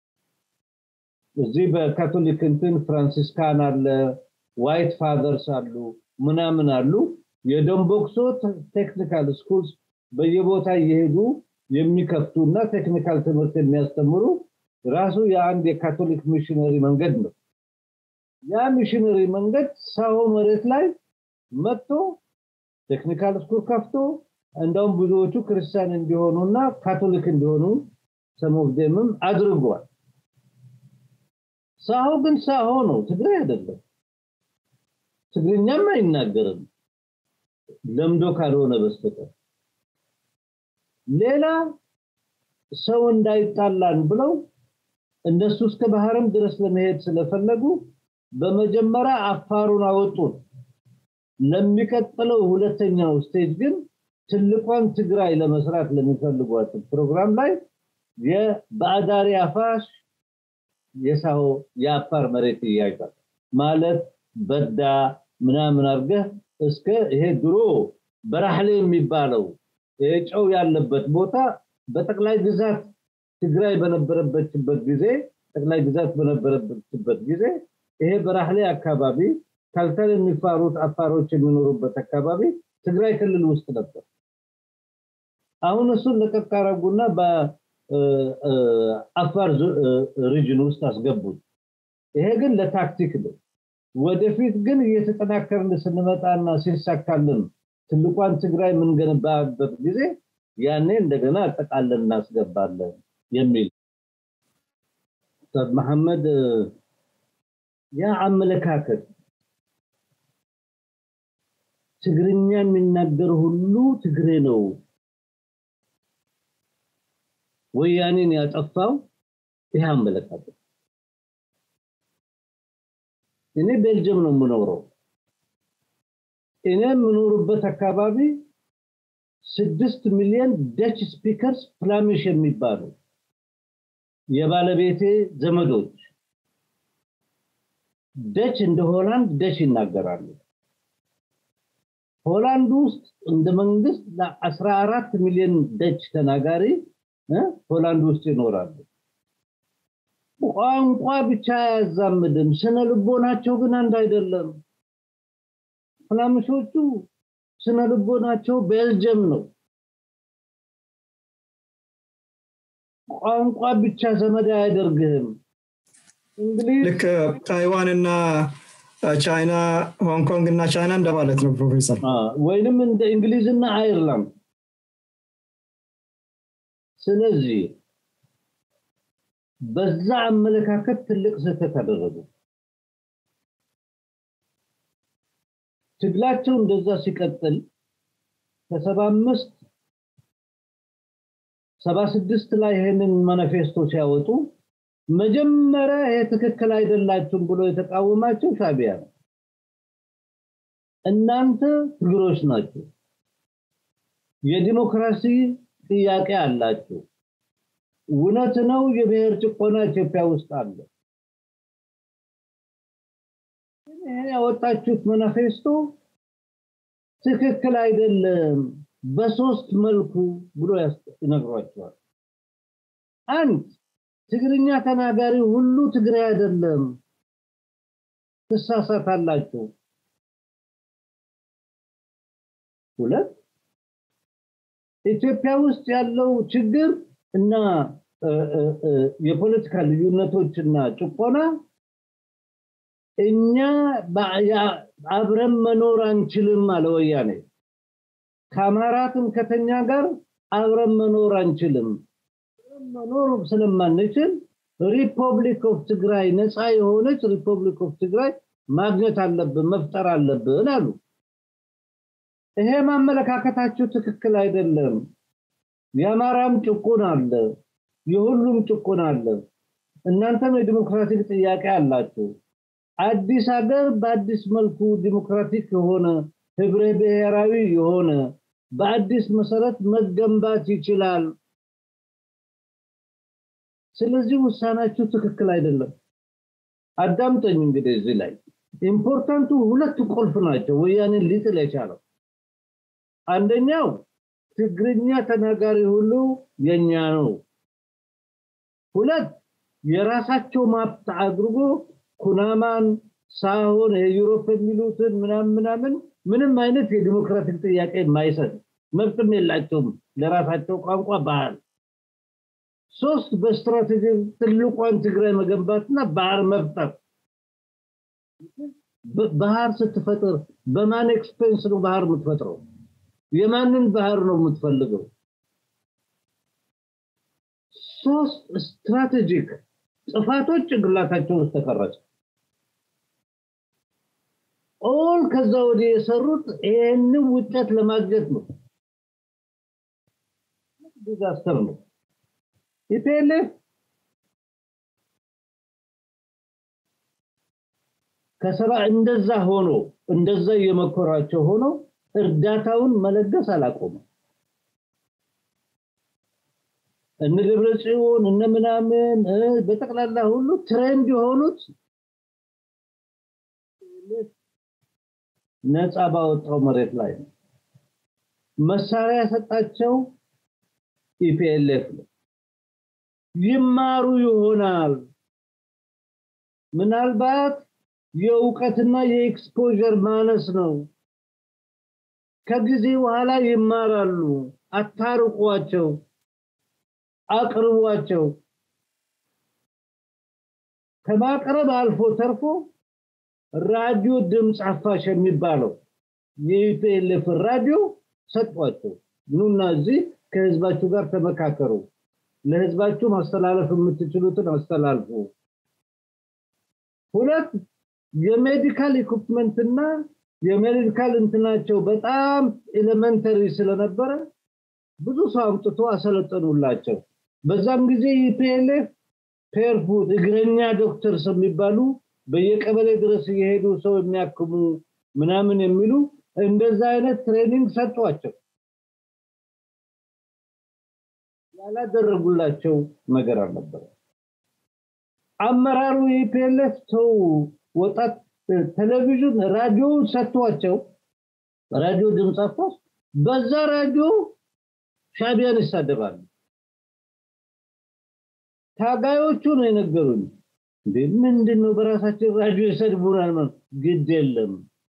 እዚህ በካቶሊክ እንትን ፍራንሲስካን አለ ዋይት ፋዘርስ አሉ ምናምን አሉ የደንቦክሶ ቴክኒካል ስኩልስ በየቦታ እየሄዱ የሚከፍቱና ቴክኒካል ትምህርት የሚያስተምሩ ራሱ የአንድ የካቶሊክ ሚሽነሪ መንገድ ነው ያ ሚሽነሪ መንገድ ሳሆ መሬት ላይ መጥቶ ቴክኒካል ስኩል ከፍቶ እንደውም ብዙዎቹ ክርስቲያን እንዲሆኑና ካቶሊክ እንዲሆኑ ሰሞፍዴምም አድርጓል ሳሆ ግን ሳሆ ነው ትግራይ አይደለም ትግርኛም አይናገርም ለምዶ ካልሆነ በስተቀር ሌላ ሰው እንዳይጣላን ብለው እነሱ እስከ ባህርም ድረስ ለመሄድ ስለፈለጉ በመጀመሪያ አፋሩን አወጡት ለሚቀጥለው ሁለተኛው ስቴጅ ግን ትልቋን ትግራይ ለመስራት ለሚፈልጓት ፕሮግራም ላይ የባዕዳሪ አፋሽ የሳሆ የአፋር መሬት ይያይዛል ማለት በዳ ምናምን አርገህ እስከ ይሄ ድሮ በራህሌ የሚባለው ጨው ያለበት ቦታ በጠቅላይ ግዛት ትግራይ በነበረበችበት ጊዜ ጠቅላይ ግዛት በነበረበችበት ጊዜ ይሄ በራህሌ አካባቢ ካልተል የሚፋሩት አፋሮች የሚኖሩበት አካባቢ ትግራይ ክልል ውስጥ ነበር አሁን እሱን ለቀቅ አረጉና በአፋር ሪጅን ውስጥ አስገቡት ይሄ ግን ለታክቲክ ነው ወደፊት ግን እየተጠናከርን ስንመጣና ሲሳካልን ትልቋን ትግራይ የምንገነባበት ጊዜ ያኔ እንደገና አጠቃለን እናስገባለን የሚል ኡስታዝ መሐመድ ያ አመለካከት ትግርኛ የሚናገር ሁሉ ትግሬ ነው ወያኔን ያጠፋው ይህ አመለካከት እኔ ቤልጅየም ነው የምኖረው እኔ የምኖርበት አካባቢ ስድስት ሚሊዮን ደች ስፒከርስ ፍላሚሽ የሚባሉ የባለቤቴ ዘመዶች ደች እንደ ሆላንድ ደች ይናገራሉ ሆላንድ ውስጥ እንደ መንግስት ለ14 ሚሊዮን ደች ተናጋሪ ሆላንድ ውስጥ ይኖራሉ ቋንቋ ብቻ አያዛምድም ስነ ልቦናቸው ግን አንድ አይደለም ፍላምሾቹ ስነ ልቦናቸው ቤልጅየም ነው ቋንቋ ብቻ ዘመድ አያደርግህም ልክ ታይዋንና ቻይና ሆንግ ኮንግ እና ቻይና እንደማለት ነው ፕሮፌሰር ወይንም እንደ እንግሊዝና አይርላንድ ስለዚህ በዛ አመለካከት ትልቅ ስህተት አደረጉ ትግላቸው እንደዛ ሲቀጥል ከሰባ አምስት ሰባ ስድስት ላይ ይህንን ማኒፌስቶ ሲያወጡ መጀመሪያ ይሄ ትክክል አይደላችሁም ብሎ የተቃወማቸው ሻቢያ ነው እናንተ ትግሮች ናቸው የዲሞክራሲ ጥያቄ አላችሁ እውነት ነው የብሔር ጭቆና ኢትዮጵያ ውስጥ አለ ያወጣችሁት ማኒፌስቶ ትክክል አይደለም በሶስት መልኩ ብሎ ይነግሯቸዋል አንድ ትግርኛ ተናጋሪ ሁሉ ትግሬ አይደለም ትሳሳታላችሁ ሁለት ኢትዮጵያ ውስጥ ያለው ችግር እና የፖለቲካ ልዩነቶችና ጭቆና እኛ አብረን መኖር አንችልም አለ ወያኔ ከአማራ ትምከተኛ ጋር አብረን መኖር አንችልም መኖር ስለማንችል ሪፐብሊክ ኦፍ ትግራይ ነፃ የሆነች ሪፐብሊክ ኦፍ ትግራይ ማግኘት አለብን መፍጠር አለብን አሉ ይሄ ማመለካከታችሁ ትክክል አይደለም የአማራም ጭቁን አለ የሁሉም ጭቁን አለ እናንተም የዲሞክራቲክ ጥያቄ አላችሁ አዲስ ሀገር በአዲስ መልኩ ዲሞክራቲክ የሆነ ህብረ ብሔራዊ የሆነ በአዲስ መሰረት መገንባት ይችላል ስለዚህ ውሳናችሁ ትክክል አይደለም አዳምጠኝ እንግዲህ እዚህ ላይ ኢምፖርታንቱ ሁለት ቁልፍ ናቸው ወያኔን ሊጥል የቻለው አንደኛው ትግርኛ ተናጋሪ ሁሉ የኛ ነው ሁለት የራሳቸው ማፕት አድርጎ ኩናማን ሳሆን የዩሮፕ የሚሉትን ምናምን ምናምን ምንም አይነት የዲሞክራቲክ ጥያቄ የማይሰጥ መብትም የላቸውም ለራሳቸው ቋንቋ ባህል ሶስት በስትራቴጂ ትልቋን ትግራይ መገንባትና ባህር መፍጠር ባህር ስትፈጥር በማን ኤክስፔንስ ነው ባህር የምትፈጥረው የማንን ባህር ነው የምትፈልገው ሶስት ስትራቴጂክ ጥፋቶች ጭንቅላታቸው ውስጥ ተቀረጸ ኦል ከዛ ወዲህ የሰሩት ይህንን ውጤት ለማግኘት ነው ዲዛስተር ነው ኢፒኤልኤፍ ከሰባ እንደዛ ሆኖ እንደዛ እየመኮራቸው ሆኖ እርዳታውን መለገስ አላቆመም እነ ደብረ ጽዮን እነ ምናምን በጠቅላላ ሁሉ ትሬንድ የሆኑት ነፃ ባወጣው መሬት ላይ ነው መሳሪያ የሰጣቸው ኢፒኤልኤፍ ነው ይማሩ ይሆናል ምናልባት የእውቀትና የኤክስፖዠር ማነስ ነው ከጊዜ በኋላ ይማራሉ አታርቋቸው አቅርቧቸው ከማቅረብ አልፎ ተርፎ ራዲዮ ድምፅ አፋሽ የሚባለው የኢፒኤልኤፍ ራዲዮ ሰጧቸው ኑና እዚህ ከህዝባችሁ ጋር ተመካከሩ ለህዝባችሁ ማስተላለፍ የምትችሉትን አስተላልፉ ሁለት የሜዲካል ኢኩፕመንትና የሜዲካል እንትናቸው በጣም ኤሌመንተሪ ስለነበረ ብዙ ሰው አምጥቶ አሰለጠኑላቸው በዛም ጊዜ ኢፒኤልኤፍ ፔርፉድ እግረኛ ዶክተርስ የሚባሉ በየቀበሌ ድረስ እየሄዱ ሰው የሚያክሙ ምናምን የሚሉ እንደዛ አይነት ትሬኒንግ ሰጧቸው ያላደረጉላቸው ነገር አልነበረ አመራሩ የፒኤልኤፍ ሰው ወጣት ቴሌቪዥን ራዲዮ ሰጥቷቸው ራዲዮ ድምፅ አፋስ በዛ ራዲዮ ሻቢያን ይሳደባሉ ታጋዮቹ ነው የነገሩኝ እንዴ ምንድነው በራሳችን ራዲዮ ይሰድቡናል ማለት ግድ የለም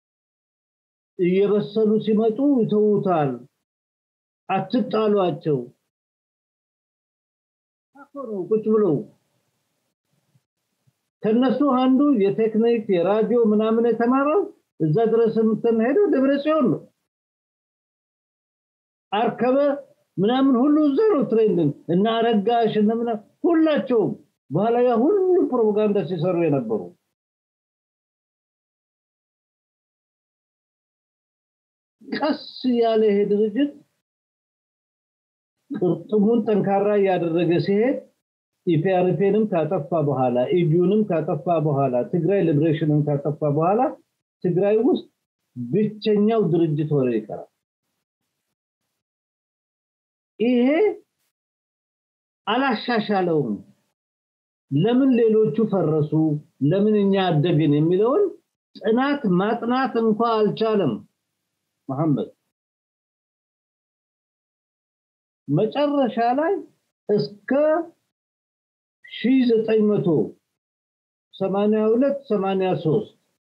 እየበሰሉ ሲመጡ ይተውታል አትጣሏቸው ነው ቁጭ ብለው ከነሱ አንዱ የቴክኒክ የራዲዮ ምናምን የተማረው እዛ ድረስ የምትሄደው ደብረ ጽዮን ነው አርከበ ምናምን ሁሉ እዛ ነው ትሬንድን እና አረጋሽ እና ምናምን ሁላቸውም በኋላ ያ ሁሉ ፕሮፓጋንዳ ሲሰሩ የነበሩ ቀስ ያለ ይሄ ድርጅት ቅርጥሙን ጠንካራ እያደረገ ሲሄድ ኢፒአርፒንም ካጠፋ በኋላ ኢጁንም ካጠፋ በኋላ ትግራይ ሊብሬሽንን ካጠፋ በኋላ ትግራይ ውስጥ ብቸኛው ድርጅት ሆነ ይቀራል ይሄ አላሻሻለውም ለምን ሌሎቹ ፈረሱ ለምን እኛ አደግን የሚለውን ጥናት ማጥናት እንኳ አልቻለም መሐመድ መጨረሻ ላይ እስከ 1982 83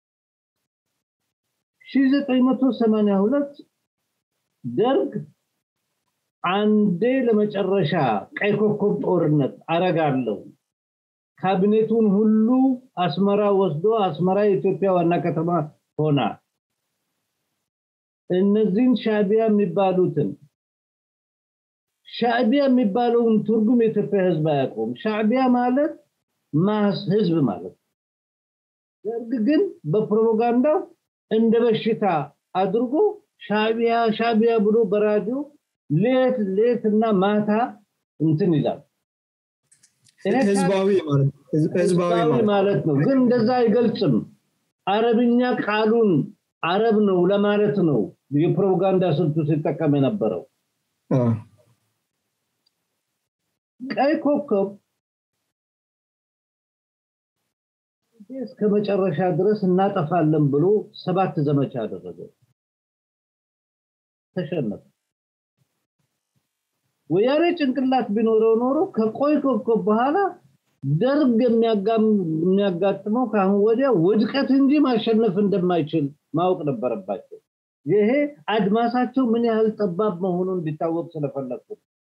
1982 ደርግ አንዴ ለመጨረሻ ቀይ ኮከብ ጦርነት አረጋለሁ ካቢኔቱን ሁሉ አስመራ ወስዶ አስመራ የኢትዮጵያ ዋና ከተማ ሆና እነዚህን ሻቢያ የሚባሉትን ሻዕቢያ የሚባለውን ትርጉም የኢትዮጵያ ህዝብ አያውቀውም ሻዕቢያ ማለት ማስ ህዝብ ማለት ደርግ ግን በፕሮፓጋንዳው እንደ በሽታ አድርጎ ሻዕቢያ ሻዕቢያ ብሎ በራዲዮ ሌት ሌት እና ማታ እንትን ይላል ህዝባዊ ህዝባዊ ማለት ነው ግን እንደዛ አይገልጽም አረብኛ ቃሉን አረብ ነው ለማለት ነው የፕሮፓጋንዳ ስልቱ ሲጠቀም የነበረው ቀይ ኮከብ እስከ መጨረሻ ድረስ እናጠፋለን ብሎ ሰባት ዘመቻ አደረገ ተሸነፈ ወያኔ ጭንቅላት ቢኖረው ኖሮ ከቆይ ኮከብ በኋላ ደርግ የሚያጋጥመው ካሁን ወዲያ ውድቀት እንጂ ማሸነፍ እንደማይችል ማወቅ ነበረባቸው ይሄ አድማሳቸው ምን ያህል ጠባብ መሆኑን እንዲታወቅ ስለፈለግኩ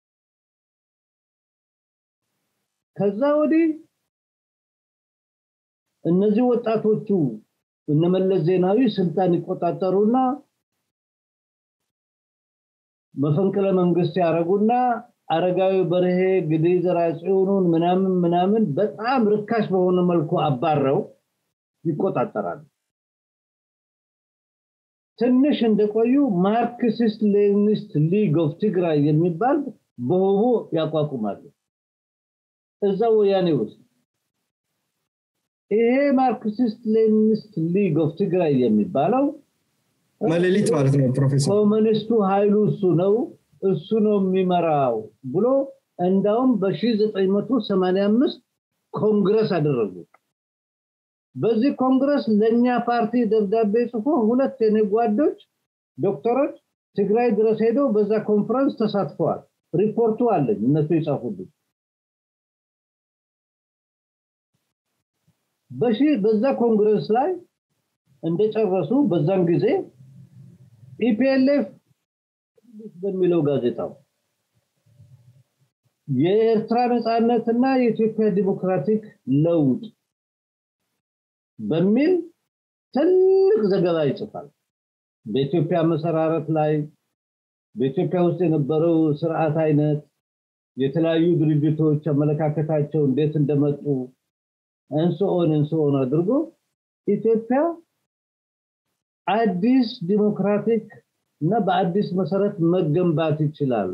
ከዛ ወዲህ እነዚህ ወጣቶቹ እነመለስ ዜናዊ ስልጣን ይቆጣጠሩና መፈንቅለ መንግስት ያረጉና አረጋዊ በርሄ ግዲ ዘራጽዮኑን ምናምን ምናምን በጣም ርካሽ በሆነ መልኩ አባረው ይቆጣጠራሉ ትንሽ እንደቆዩ ማርክሲስት ሌኒስት ሊግ ኦፍ ትግራይ የሚባል በሆቦ ያቋቁማሉ እዛ ወያኔ ውስጥ ይሄ ማርክሲስት ሌኒስት ሊግ ኦፍ ትግራይ የሚባለው መሌሊት ማለት ነው ፕሮፌሰር ኮሙኒስቱ ኃይሉ እሱ ነው እሱ ነው የሚመራው ብሎ እንዳውም በ1985 ኮንግረስ አደረጉ በዚህ ኮንግረስ ለኛ ፓርቲ ደብዳቤ ጽፎ ሁለት የኔ ጓዶች ዶክተሮች ትግራይ ድረስ ሄደው በዛ ኮንፈረንስ ተሳትፈዋል ሪፖርቱ አለኝ እነሱ ይጻፉልኝ በሺ በዛ ኮንግረስ ላይ እንደጨረሱ በዛን ጊዜ ኢፒኤልኤፍ በሚለው ጋዜጣው የኤርትራ ነፃነትና የኢትዮጵያ ዲሞክራቲክ ለውጥ በሚል ትልቅ ዘገባ ይጽፋል በኢትዮጵያ መሰራረት ላይ በኢትዮጵያ ውስጥ የነበረው ስርዓት አይነት የተለያዩ ድርጅቶች አመለካከታቸው እንዴት እንደመጡ እንስኦን እንስኦን አድርጎ ኢትዮጵያ አዲስ ዲሞክራቲክ እና በአዲስ መሰረት መገንባት ይችላል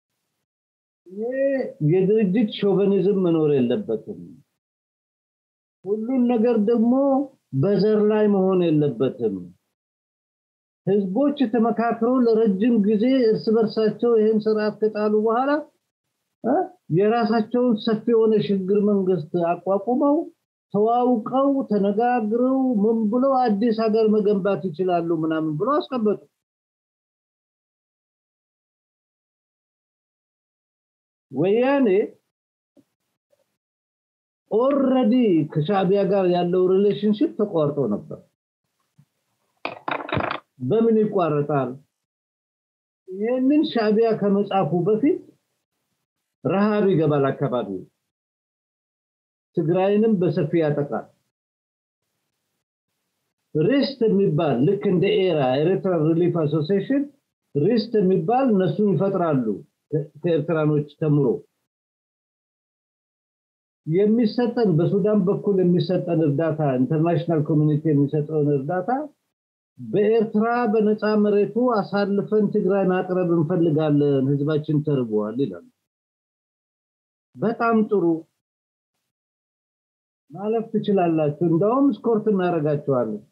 ይሄ የድርጅት ሾቨኒዝም መኖር የለበትም ሁሉን ነገር ደግሞ በዘር ላይ መሆን የለበትም ህዝቦች ተመካክረው ለረጅም ጊዜ እርስ በርሳቸው ይህን ስርዓት ከጣሉ በኋላ የራሳቸውን ሰፊ የሆነ ሽግግር መንግስት አቋቁመው ተዋውቀው ተነጋግረው ምን ብለው አዲስ ሀገር መገንባት ይችላሉ ምናምን ብሎ አስቀመጡ ወያኔ ኦልሬዲ ከሻቢያ ጋር ያለው ሪሌሽንሽፕ ተቋርጦ ነበር በምን ይቋረጣል ይህንን ሻቢያ ከመጻፉ በፊት ረሃብ ይገባል አካባቢ ትግራይንም በሰፊ ያጠቃል ሪስት የሚባል ልክ እንደ ኤራ ኤርትራ ሪሊፍ አሶሲሽን ሪስት የሚባል እነሱን ይፈጥራሉ ከኤርትራኖች ተምሮ የሚሰጠን በሱዳን በኩል የሚሰጠን እርዳታ ኢንተርናሽናል ኮሚኒቲ የሚሰጠውን እርዳታ በኤርትራ በነፃ መሬቱ አሳልፈን ትግራይ ማቅረብ እንፈልጋለን ህዝባችን ተርቧል ይላሉ በጣም ጥሩ ማለፍ ትችላላችሁ እንደውም ስኮርት እናደርጋቸዋለን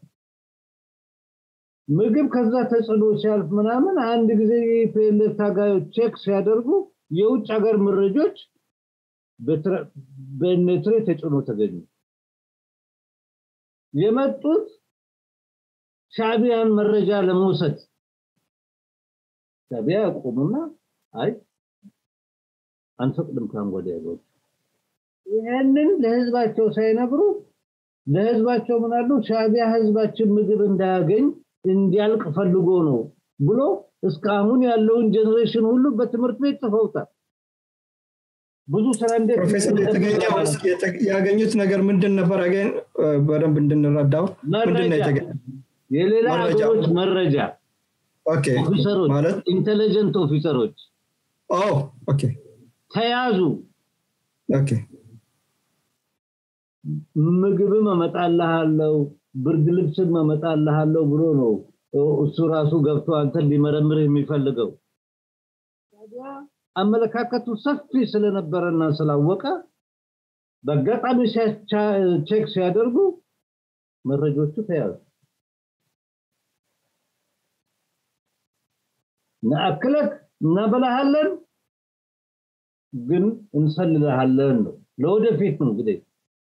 ምግብ ከዛ ተጽዕኖ ሲያልፍ ምናምን አንድ ጊዜ የፒኤልኤፍ ታጋዮች ቼክ ሲያደርጉ የውጭ ሀገር መረጆች በኔትሬ ተጭኖ ተገኙ የመጡት ሻቢያን መረጃ ለመውሰድ ሻቢያ ያቆሙና አይ አንፈቅድም ካንጎዳ ያሉት ይህንን ለህዝባቸው ሳይነግሩ ለህዝባቸው ምናሉ ሻቢያ ህዝባችን ምግብ እንዳያገኝ እንዲያልቅ ፈልጎ ነው ብሎ እስካሁን ያለውን ጀኔሬሽን ሁሉ በትምህርት ቤት ጽፈውታል ብዙ ስራ እንዴት ፕሮፌሰር ያገኙት ነገር ምንድን ነበር አገን በደንብ እንድንረዳው ምንድን ነው የሌላ ሀገሮች መረጃ ኦፊሰሮች ማለት ኢንቴሊጀንት ኦፊሰሮች ኦኬ ተያዙ ኦኬ ምግብም እመጣልሃለሁ ብርድ ልብስም እመጣልሃለሁ ብሎ ነው እሱ ራሱ ገብቶ አንተን ሊመረምር የሚፈልገው ታዲያ አመለካከቱ ሰፊ ስለነበረና ስላወቀ በአጋጣሚ ቼክ ሲያደርጉ መረጆቹ ተያዙ ነአክለክ እናበላሃለን ግን እንሰልልሃለን ነው ለወደፊት ነው እንግዲህ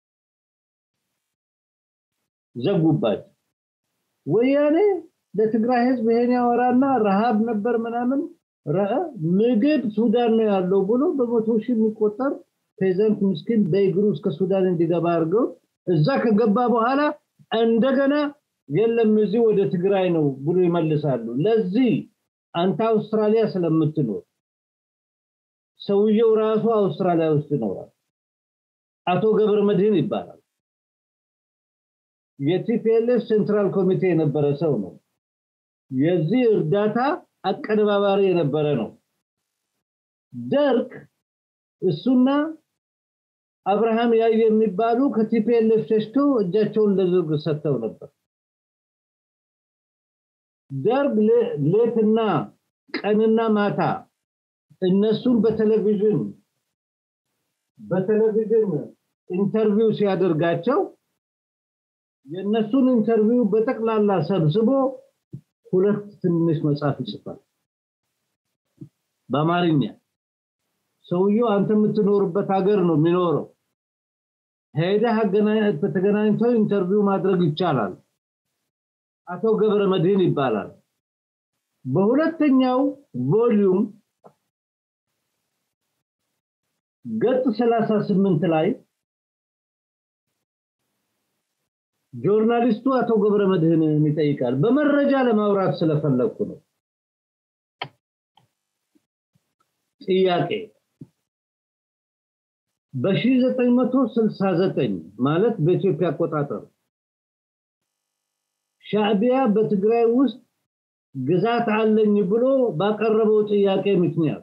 ዘጉባቸው ወያኔ ለትግራይ ህዝብ ይሄን ያወራና ረሃብ ነበር ምናምን ምግብ ሱዳን ነው ያለው ብሎ በመቶ ሺህ የሚቆጠር ፔዘንት ምስኪን በእግሩ እስከ ሱዳን እንዲገባ አድርገው እዛ ከገባ በኋላ እንደገና የለም እዚህ ወደ ትግራይ ነው ብሎ ይመልሳሉ ለዚህ አንተ አውስትራሊያ ስለምትኖር ሰውየው ራሱ አውስትራሊያ ውስጥ ይኖራል አቶ ገብረ መድህን ይባላል የቲፒኤልኤፍ ሴንትራል ኮሚቴ የነበረ ሰው ነው የዚህ እርዳታ አቀነባባሪ የነበረ ነው ደርግ እሱና አብርሃም ያየ የሚባሉ ከቲፒኤልኤፍ ሸሽቶ እጃቸውን ለደርግ ሰጥተው ነበር ደርግ ሌትና ቀንና ማታ እነሱን በቴሌቪዥን በቴሌቪዥን ኢንተርቪው ሲያደርጋቸው የእነሱን ኢንተርቪው በጠቅላላ ሰብስቦ ሁለት ትንሽ መጽሐፍ ይጽፋል በአማርኛ ሰውየው አንተ የምትኖርበት ሀገር ነው የሚኖረው ሄደህ ተገናኝተው ኢንተርቪው ማድረግ ይቻላል አቶ ገብረ መድህን ይባላል በሁለተኛው ቮሊዩም ገጽ 38 ላይ ጆርናሊስቱ አቶ ገብረ መድህንን ይጠይቃል በመረጃ ለማውራት ስለፈለኩ ነው ጥያቄ በ1969 ማለት በኢትዮጵያ አቆጣጠር ሻዕቢያ በትግራይ ውስጥ ግዛት አለኝ ብሎ ባቀረበው ጥያቄ ምክንያት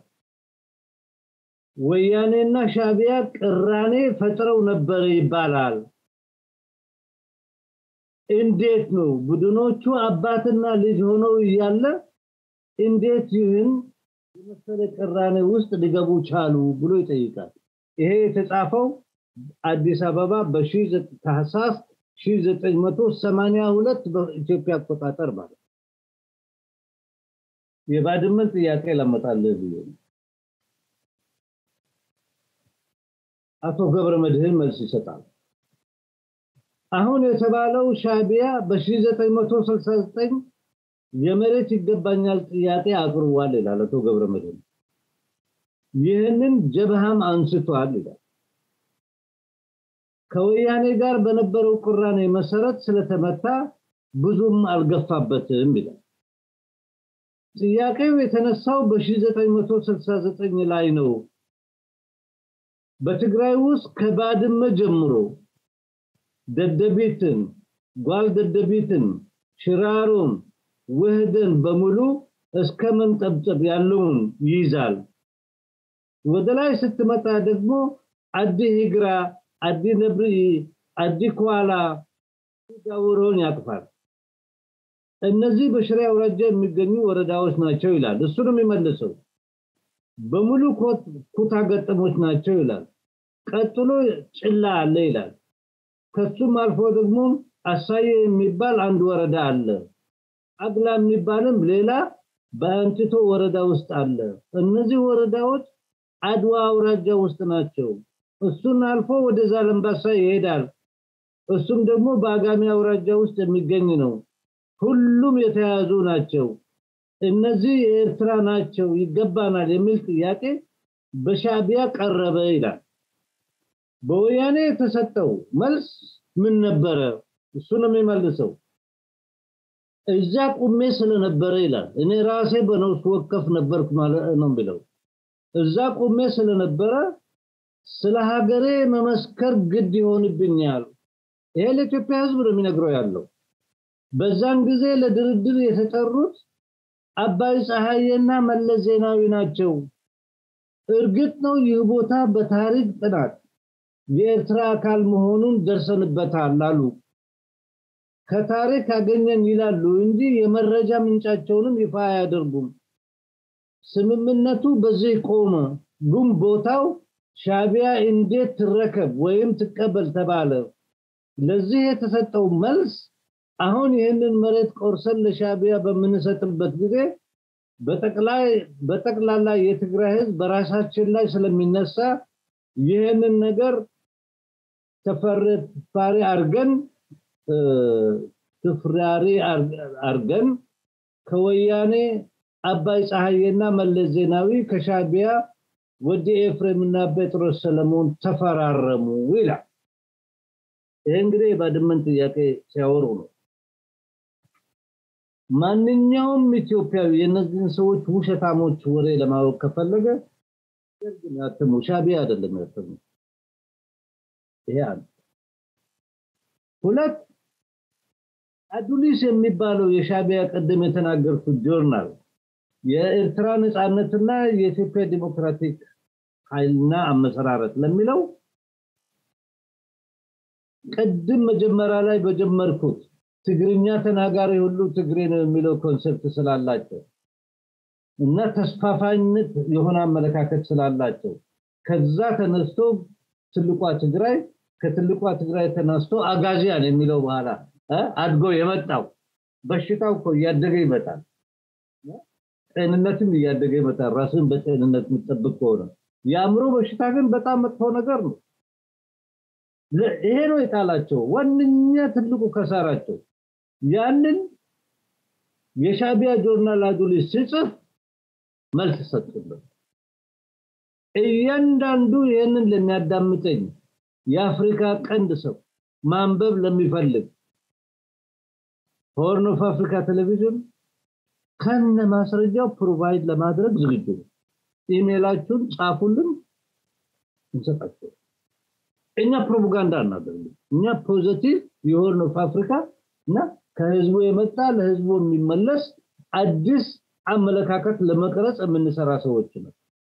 ወያኔና ሻዕቢያ ቅራኔ ፈጥረው ነበር ይባላል እንዴት ነው ቡድኖቹ አባትና ልጅ ሆነው እያለ እንዴት ይህን የመሰለ ቅራኔ ውስጥ ሊገቡ ቻሉ ብሎ ይጠይቃል ይሄ የተጻፈው አዲስ አበባ በታህሳስ 1982 በኢትዮጵያ አቆጣጠር ማለት የባድመን ጥያቄ ለመጣልህ ብዬ አቶ ገብረ መድህን መልስ ይሰጣል አሁን የተባለው ሻቢያ በ1969 የመሬት ይገባኛል ጥያቄ አቅርቧል ይላል አቶ ገብረ መድህን ይህንን ጀብሃም አንስቷል ይላል ከወያኔ ጋር በነበረው ቅራኔ መሰረት ስለተመታ ብዙም አልገፋበትም ይላል ጥያቄው የተነሳው በ1969 ላይ ነው በትግራይ ውስጥ ከባድመ ጀምሮ ደደቢትን ጓል ደደቢትን ሽራሮን ውህድን በሙሉ እስከ መንጠብጠብ ያለውን ይይዛል ወደ ላይ ስትመጣ ደግሞ አዲ ሂግራ አዲ ነብሪ አዲ ኳላ ዳውሮን ያቅፋል እነዚህ በሽሬ አውራጃ የሚገኙ ወረዳዎች ናቸው ይላል እሱንም የሚመልሰው በሙሉ ኩታ ገጠሞች ናቸው ይላል ቀጥሎ ጭላ አለ ይላል ከሱም አልፎ ደግሞ አሳየ የሚባል አንድ ወረዳ አለ አግላ የሚባልም ሌላ በአንቲቶ ወረዳ ውስጥ አለ እነዚህ ወረዳዎች አድዋ አውራጃ ውስጥ ናቸው እሱን አልፎ ወደ ዛለምባሳ ይሄዳል እሱም ደግሞ በአጋሚ አውራጃ ውስጥ የሚገኝ ነው ሁሉም የተያዙ ናቸው እነዚህ የኤርትራ ናቸው ይገባናል የሚል ጥያቄ በሻቢያ ቀረበ ይላል በወያኔ የተሰጠው መልስ ምን ነበረ እሱ ነው የሚመልሰው እዛ ቁሜ ስለነበረ ይላል እኔ ራሴ በነፍስ ወከፍ ነበርኩ ማለት ነው ብለው እዛ ቁሜ ስለነበረ ስለ ሀገሬ መመስከር ግድ ይሆንብኛል ይሄ ለኢትዮጵያ ህዝብ ነው የሚነግረው ያለው በዛን ጊዜ ለድርድር የተጠሩት አባይ ፀሐዬና መለስ ዜናዊ ናቸው እርግጥ ነው ይህ ቦታ በታሪክ ጥናት የኤርትራ አካል መሆኑን ደርሰንበታል አሉ ከታሪክ አገኘን ይላሉ እንጂ የመረጃ ምንጫቸውንም ይፋ አያደርጉም ስምምነቱ በዚህ ቆመ ግን ቦታው ሻቢያ እንዴት ትረከብ ወይም ትቀበል ተባለ ለዚህ የተሰጠው መልስ አሁን ይህንን መሬት ቆርሰን ለሻቢያ በምንሰጥበት ጊዜ በጠቅላይ በጠቅላላ የትግራይ ህዝብ በራሳችን ላይ ስለሚነሳ ይህንን ነገር ተፈራሪ አርገን ትፍራሪ አርገን ከወያኔ አባይ ፀሐዬና መለስ ዜናዊ ከሻቢያ ወዲ ኤፍሬምና ጴጥሮስ ሰለሞን ተፈራረሙ ይላል ይሄ እንግዲህ የባድመን ጥያቄ ሲያወሩ ነው ማንኛውም ኢትዮጵያዊ የነዚህን ሰዎች ውሸታሞች ወሬ ለማወቅ ከፈለገ ግን ያተሙ ሻቢያ አይደለም ያተሙ ይሄ አንድ ሁለት አዱሊስ የሚባለው የሻቢያ ቀደም የተናገርኩት ጆርናል የኤርትራ ነፃነትና የኢትዮጵያ ዲሞክራቲክ ኃይልና አመሰራረት ለሚለው ቅድም መጀመሪያ ላይ በጀመርኩት ትግርኛ ተናጋሪ ሁሉ ትግሬ ነው የሚለው ኮንሰፕት ስላላቸው እና ተስፋፋኝነት የሆነ አመለካከት ስላላቸው ከዛ ተነስቶ ትልቋ ትግራይ ከትልቋ ትግራይ ተነስቶ አጋዚያን የሚለው በኋላ አድጎ የመጣው በሽታው እኮ እያደገ ይመጣል ጤንነትም እያደገ ይመጣል ራስን በጤንነት የምጠብቅ ከሆነ የአእምሮ በሽታ ግን በጣም መጥፎ ነገር ነው ይሄ ነው የጣላቸው ዋነኛ ትልቁ ከሳራቸው ያንን የሻቢያ ጆርናል አዱሊስ ሲጽፍ መልስ ሰጡበት እያንዳንዱ ይህንን ለሚያዳምጠኝ የአፍሪካ ቀንድ ሰው ማንበብ ለሚፈልግ ሆርን ኦፍ አፍሪካ ቴሌቪዥን ከነ ማስረጃው ፕሮቫይድ ለማድረግ ዝግጁ ነው ኢሜላችሁን ጻፉልን እንሰጣቸው እኛ ፕሮፓጋንዳ እናደርግም እኛ ፖዚቲቭ የሆርን ኦፍ አፍሪካ እና ከህዝቡ የመጣ ለህዝቡ የሚመለስ አዲስ አመለካከት ለመቅረጽ የምንሰራ ሰዎች ነው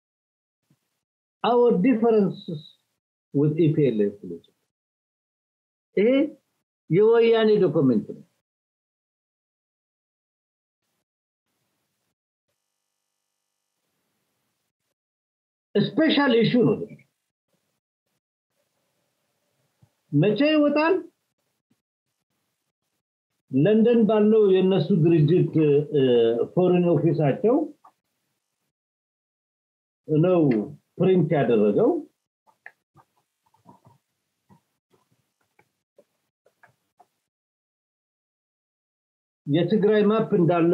our differences with EPLF ይሄ የወያኔ ዶክመንት ነው ስፔሻል ኢሹ ነው መቼ ይወጣል? ለንደን ባለው የነሱ ድርጅት ፎሬን ኦፊሳቸው ነው ፕሪንት ያደረገው። የትግራይ ማፕ እንዳለ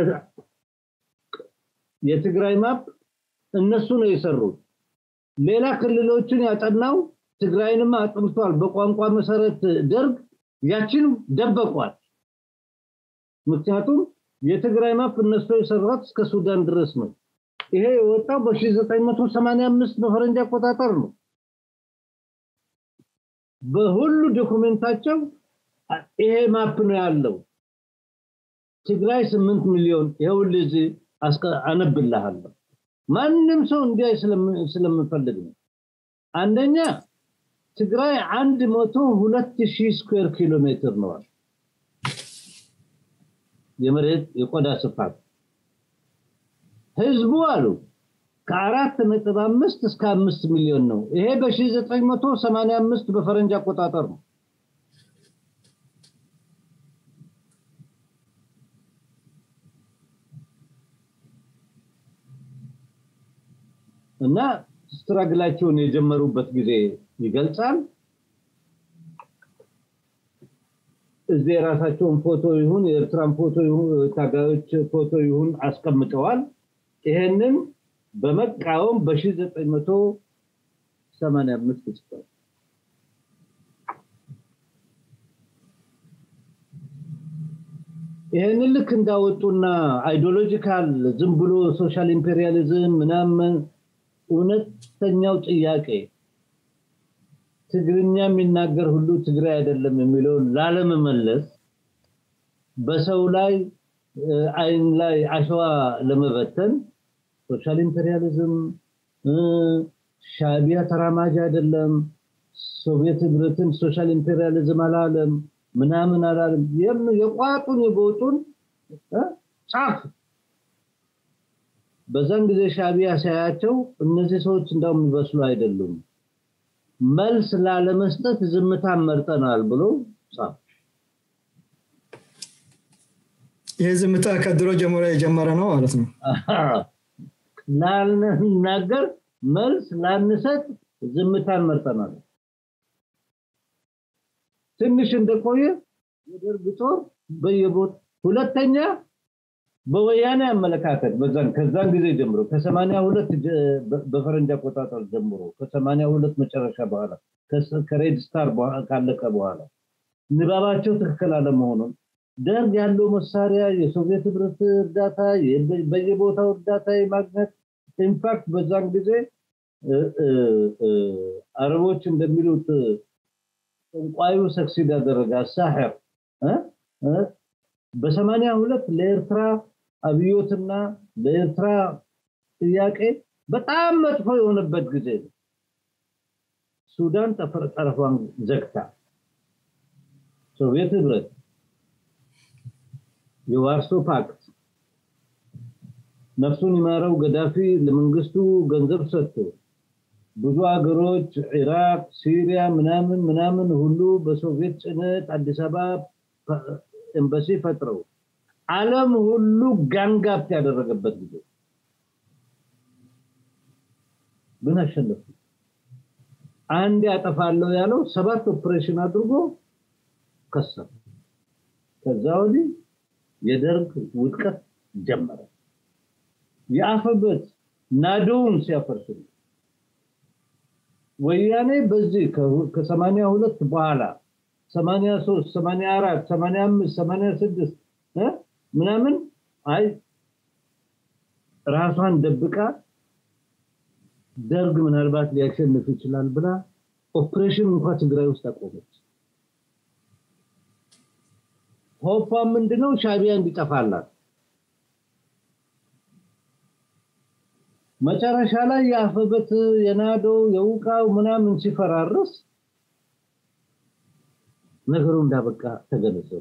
የትግራይ ማፕ እነሱ ነው የሰሩት። ሌላ ክልሎችን ያጠናው ትግራይንም አጥንቷል። በቋንቋ መሰረት ደርግ ያችን ደበቋል። ምክንያቱም የትግራይ ማፕ እነሱ የሰራት እስከ ሱዳን ድረስ ነው። ይሄ የወጣው በ1985 በፈረንጅ አቆጣጠር ነው። በሁሉ ዶኩሜንታቸው ይሄ ማፕ ነው ያለው። ትግራይ ስምንት ሚሊዮን ይኸውልህ እዚህ አነብልሃለሁ። ማንም ሰው እንዲያይ ስለምፈልግ ነው። አንደኛ ትግራይ አንድ መቶ ሁለት ሺህ ስኩዌር ኪሎ ሜትር ነዋል የመሬት የቆዳ ስፋት ህዝቡ አሉ ከአራት ነጥብ አምስት እስከ አምስት ሚሊዮን ነው። ይሄ በ1985 በፈረንጅ አቆጣጠር ነው። እና ስትራግላቸውን የጀመሩበት ጊዜ ይገልጻል። እዚህ የራሳቸውን ፎቶ ይሁን የኤርትራን ፎቶ ይሁን ታጋዮች ፎቶ ይሁን አስቀምጠዋል። ይሄንን በመቃወም በ1985 ጽፏል። ይሄንን ልክ እንዳወጡና አይዲዮሎጂካል ዝም ብሎ ሶሻል ኢምፔሪያሊዝም ምናምን እውነተኛው ጥያቄ ትግርኛ የሚናገር ሁሉ ትግራይ አይደለም የሚለውን ላለመመለስ በሰው ላይ አይን ላይ አሸዋ ለመበተን ሶሻል ኢምፔሪያሊዝም ሻቢያ ተራማጅ አይደለም፣ ሶቪየት ህብረትን ሶሻል ኢምፔሪያሊዝም አላለም፣ ምናምን አላለም። የቋጡን የቦጡን ጫፍ በዛን ጊዜ ሻቢያ ሲያያቸው እነዚህ ሰዎች እንዳው የሚበስሉ አይደሉም፣ መልስ ላለመስጠት ዝምታን መርጠናል ብሎ ጻፍ። ይህ ዝምታ ከድሮ ጀምሮ የጀመረ ነው ማለት ነው። ላልናገር መልስ ላንሰጥ ዝምታን መርጠናል። ትንሽ እንደቆየ የደርግ ጦር በየቦት ሁለተኛ በወያኔ አመለካከት በዛን ከዛን ጊዜ ጀምሮ ከሰማንያ ሁለት በፈረንጅ አቆጣጠር ጀምሮ ከሰማንያ ሁለት መጨረሻ በኋላ ከሬድ ስታር ካለቀ በኋላ ንባባቸው ትክክል አለመሆኑን ደርግ ያለው መሳሪያ የሶቪየት ህብረት እርዳታ በየቦታው እርዳታ የማግኘት ኢንፋክት በዛን ጊዜ አረቦች እንደሚሉት ጠንቋዩ ሰክሲድ ያደረገ አሳሕር በሰማንያ ሁለት ለኤርትራ አብዮትና ለኤርትራ ጥያቄ በጣም መጥፎ የሆነበት ጊዜ ነው። ሱዳን ጠረፏን ዘግታ ሶቪየት ህብረት የዋርሶ ፓክት ነፍሱን ይማረው ገዳፊ ለመንግስቱ ገንዘብ ሰጥቶ ብዙ ሀገሮች ኢራቅ፣ ሲሪያ ምናምን ምናምን ሁሉ በሶቪየት ጭነት አዲስ አበባ ኤምባሲ ፈጥረው ዓለም ሁሉ ጋንጋፕ ያደረገበት ጊዜ ግን አሸነፉ። አንድ ያጠፋለሁ ያለው ሰባት ኦፕሬሽን አድርጎ ከሰረ። ከዛ ወዲህ የደርግ ውድቀት ጀመረ። የአፈበት ናዶውን ሲያፈርሱ ወያኔ በዚህ ከሰማንያ ሁለት በኋላ 83 84 85 86 ምናምን አይ ራሷን ደብቃ ደርግ ምናልባት ሊያሸንፍ ይችላል ብላ ኦፕሬሽን እንኳን ትግራይ ውስጥ አቆመች። ሆፓ ምንድነው? ሻቢያ እንዲጠፋላት መጨረሻ ላይ የአፈበት የናዶ የውቃው ምናምን ሲፈራረስ ነገሩ እንዳበቃ ተገነዘቡ።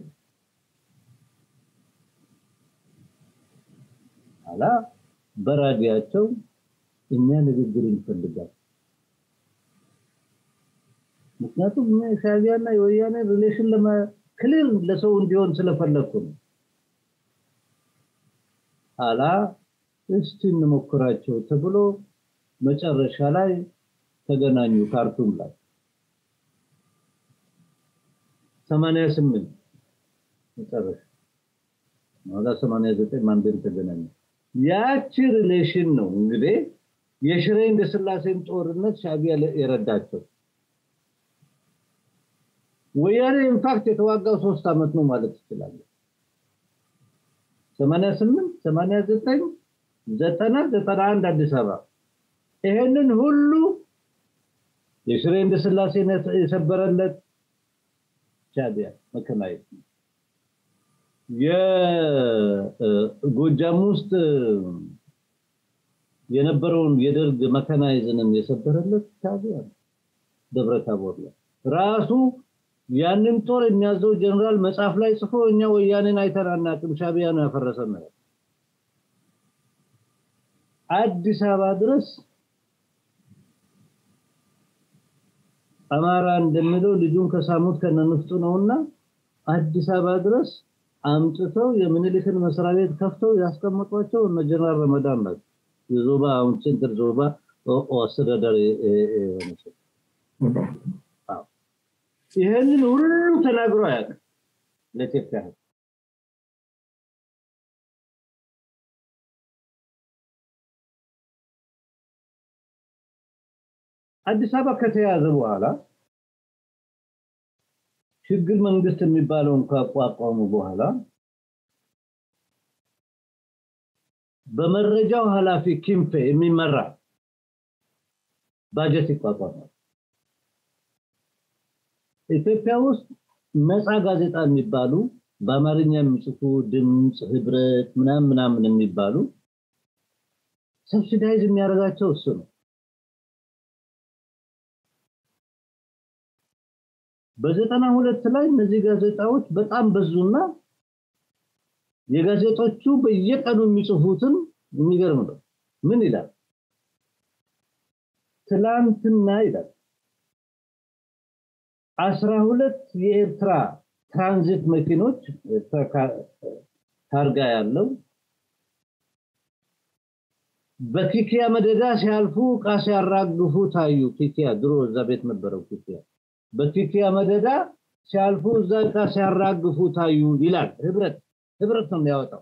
ኋላ በራዲያቸው እኛ ንግግር እንፈልጋል ምክንያቱም ሻቢያና የወያኔ ሪሌሽን ክሊር ለሰው እንዲሆን ስለፈለግኩ ነው አላ እስቲ እንሞክራቸው ተብሎ መጨረሻ ላይ ተገናኙ ካርቱም ላይ 88 መጨረሻ ወደ 89 ማንዴል ተገናኙ ያቺ ሪሌሽን ነው እንግዲህ የሽሬ እንደ ስላሴን ጦርነት ሻቢያ የረዳቸው ወያኔ ኢንፋክት የተዋጋው ሶስት አመት ነው ማለት ይችላል 88 89 ዘጠና ዘጠና አንድ አዲስ አበባ ይሄንን ሁሉ የሽሬ እንደ ስላሴ የሰበረለት ሻቢያ መከናየት የጎጃም ውስጥ የነበረውን የደርግ መከናይዝንም የሰበረለት ሻቢያ ደብረ ታቦር ላይ ራሱ ያንን ጦር የሚያዘው ጀነራል መጽሐፍ ላይ ጽፎ እኛ ወያኔን አይተን አናውቅም ሻቢያ ነው ያፈረሰን ነው አዲስ አበባ ድረስ አማራ እንደሚለው ልጁን ከሳሙት ከነንፍጡ ነውና አዲስ አበባ ድረስ አምጥተው የምኒልክን መስሪያ ቤት ከፍተው ያስቀመጧቸው እነ ጀነራል ረመዳን ናቸው። የዞባ አሁን ጭንቅር ዞባ አስተዳዳሪ የሆነችው ይህንን ሁሉ ተናግሮ አያውቅም ለኢትዮጵያ ህዝብ። አዲስ አበባ ከተያዘ በኋላ ሽግግር መንግስት የሚባለውን ካቋቋሙ በኋላ በመረጃው ኃላፊ ኪምፔ የሚመራ ባጀት ይቋቋማል። ኢትዮጵያ ውስጥ ነፃ ጋዜጣ የሚባሉ በአማርኛ የሚጽፉ ድምፅ፣ ህብረት ምናምን ምናምን የሚባሉ ሰብሲዳይዝ የሚያደርጋቸው እሱ ነው። በዘጠና ሁለት ላይ እነዚህ ጋዜጣዎች በጣም በዙና የጋዜጦቹ በየቀኑ የሚጽፉትን የሚገርም ነው። ምን ይላል? ትላንትና ይላል አስራ ሁለት የኤርትራ ትራንዚት መኪኖች ታርጋ ያለው በኪኪያ መደዳ ሲያልፉ እቃ ሲያራግፉ ታዩ። ኪኪያ ድሮ እዛ ቤት ነበረው ኪኪያ በኪኪያ መደዳ ሲያልፉ እዛ እቃ ሲያራግፉ ታዩ ይላል። ህብረት ህብረት ነው የሚያወጣው።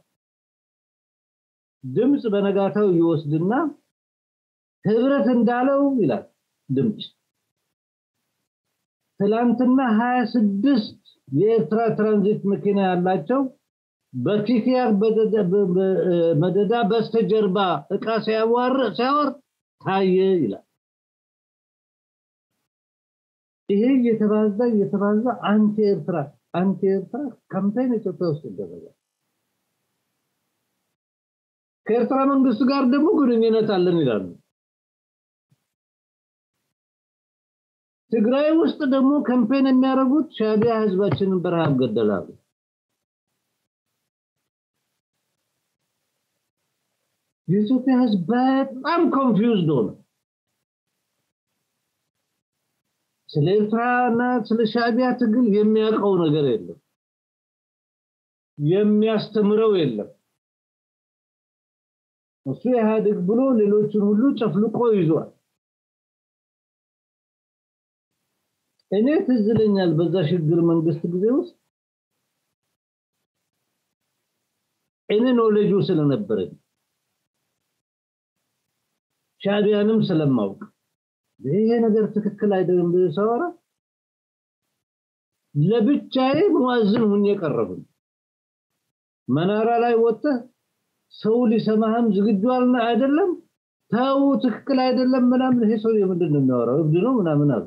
ድምፅ በነጋታው ይወስድና ህብረት እንዳለው ይላል ድምፅ ትላንትና 26 የኤርትራ ትራንዚት መኪና ያላቸው በኪኪያ መደዳ በስተጀርባ እቃ ሲያዋር ሲያወር ታየ ይላል። ይሄ እየተባዛ እየተባዛ አንቲ ኤርትራ አንቲ ኤርትራ ካምፔን ኢትዮጵያ ውስጥ ይደረጋል። ከኤርትራ መንግስት ጋር ደግሞ ግንኙነት አለን ይላሉ። ትግራይ ውስጥ ደግሞ ካምፔን የሚያደርጉት ሻቢያ ህዝባችንን በረሃብ ገደላሉ። የኢትዮጵያ ህዝብ በጣም ኮንፊውዝድ ሆነ። ስለ ኤርትራና ስለ ሻቢያ ትግል የሚያውቀው ነገር የለም፣ የሚያስተምረው የለም። እሱ ኢህአዴግ ብሎ ሌሎችን ሁሉ ጨፍልቆ ይዟል። እኔ ትዝ ይለኛል በዛ ሽግግር መንግስት ጊዜ ውስጥ እኔ ኖሌጁ ስለነበረኝ ሻቢያንም ስለማውቅ ይሄ ነገር ትክክል አይደለም ብዬ ሳወራ ለብቻዬ ሙአዝን ሁኜ ቀረብን። መናራ ላይ ወጥተህ ሰው ሊሰማህም ዝግጁ አልና አይደለም ተው ትክክል አይደለም ምናምን ይሄ ሰው ምንድን ነው የሚያወራው እብድ ነው ምናምን አሉ።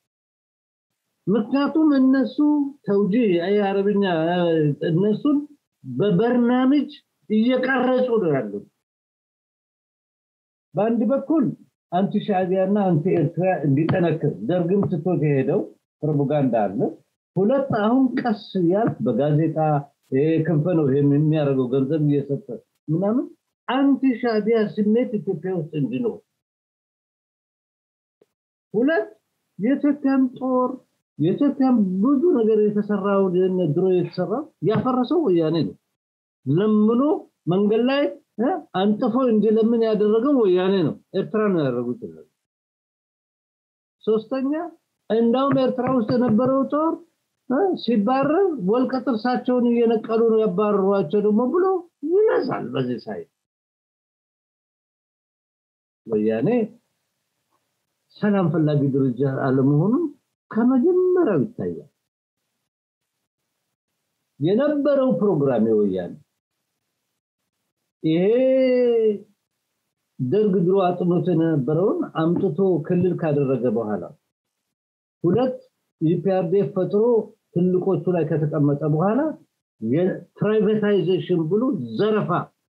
ምክንያቱም እነሱ ተውጂ አይ አረብኛ እነሱን በበርናምጅ እየቀረጹ ነው ያሉት። በአንድ በኩል አንቲ ሻዕቢያና አንቲ ኤርትራ እንዲጠነክር ደርግም ትቶት የሄደው ፕሮፓጋንዳ አለ። ሁለት አሁን ቀስ ያልክ በጋዜጣ ክንፈ ነው የሚያደርገው ገንዘብ እየሰጠ ምናምን አንቲ ሻዕቢያ ስሜት ኢትዮጵያ ውስጥ እንዲኖር ሁለት የኢትዮጵያን ጦር የኢትዮጵያን ብዙ ነገር የተሰራው ድሮ የተሰራው ያፈረሰው ወያኔ ነው። ለምኖ መንገድ ላይ አንጥፎ እንዲለምን ያደረገው ወያኔ ነው። ኤርትራ ነው ያደረጉት። ሶስተኛ እንዳውም ኤርትራ ውስጥ የነበረው ጦር ሲባረር ወልቀ ጥርሳቸውን እየነቀሉ ነው ያባረሯቸው ደግሞ ብሎ ይነሳል። በዚህ ሳይ ወያኔ ሰላም ፈላጊ ድርጅት አለመሆኑን ከመጀመሪያው ይታያል። የነበረው ፕሮግራም የወያኔ ይሄ ደርግ ድሮ አጥኖት የነበረውን አምጥቶ ክልል ካደረገ በኋላ ሁለት ኢፒአርዴፍ ፈጥሮ ትልቆቹ ላይ ከተቀመጠ በኋላ የፕራይቬታይዜሽን ብሎ ዘረፋ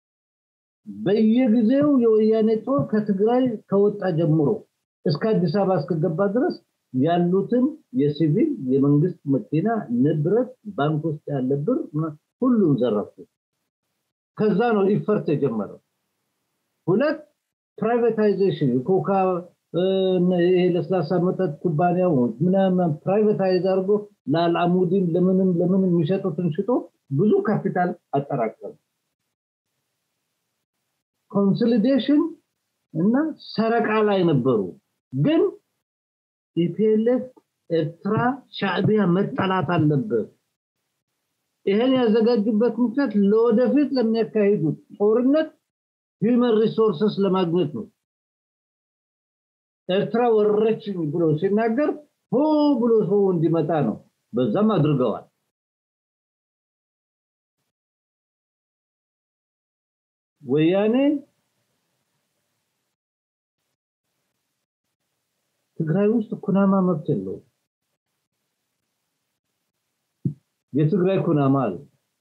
በየጊዜው የወያኔ ጦር ከትግራይ ከወጣ ጀምሮ እስከ አዲስ አበባ እስከገባ ድረስ ያሉትን የሲቪል የመንግስት መኪና ንብረት ባንክ ውስጥ ያለ ብር ሁሉም ዘረፉ። ከዛ ነው ኢፈርት የጀመረው። ሁለት ፕራይቬታይዜሽን የኮካ ይሄ ለስላሳ መጠጥ ኩባንያዎች ምናምን ፕራይቬታይዝ አድርጎ ለአልአሙዲን ለምንም ለምንም የሚሸጡትን ሽጦ ብዙ ካፒታል አጠራቀሙ። ኮንሶሊዴሽን እና ሰረቃ ላይ ነበሩ። ግን ኢፒኤልኤፍ ኤርትራ ሻዕቢያ መጠላት አለበት። ይሄን ያዘጋጁበት ምክንያት ለወደፊት ለሚያካሂዱት ጦርነት ሂውመን ሪሶርስስ ለማግኘት ነው። ኤርትራ ወረረችኝ ብሎ ሲናገር ሆ ብሎ ሰው እንዲመጣ ነው። በዛም አድርገዋል። ወያኔ ትግራይ ውስጥ ኩናማ መብት የለውም። የትግራይ ኩናማ አለ።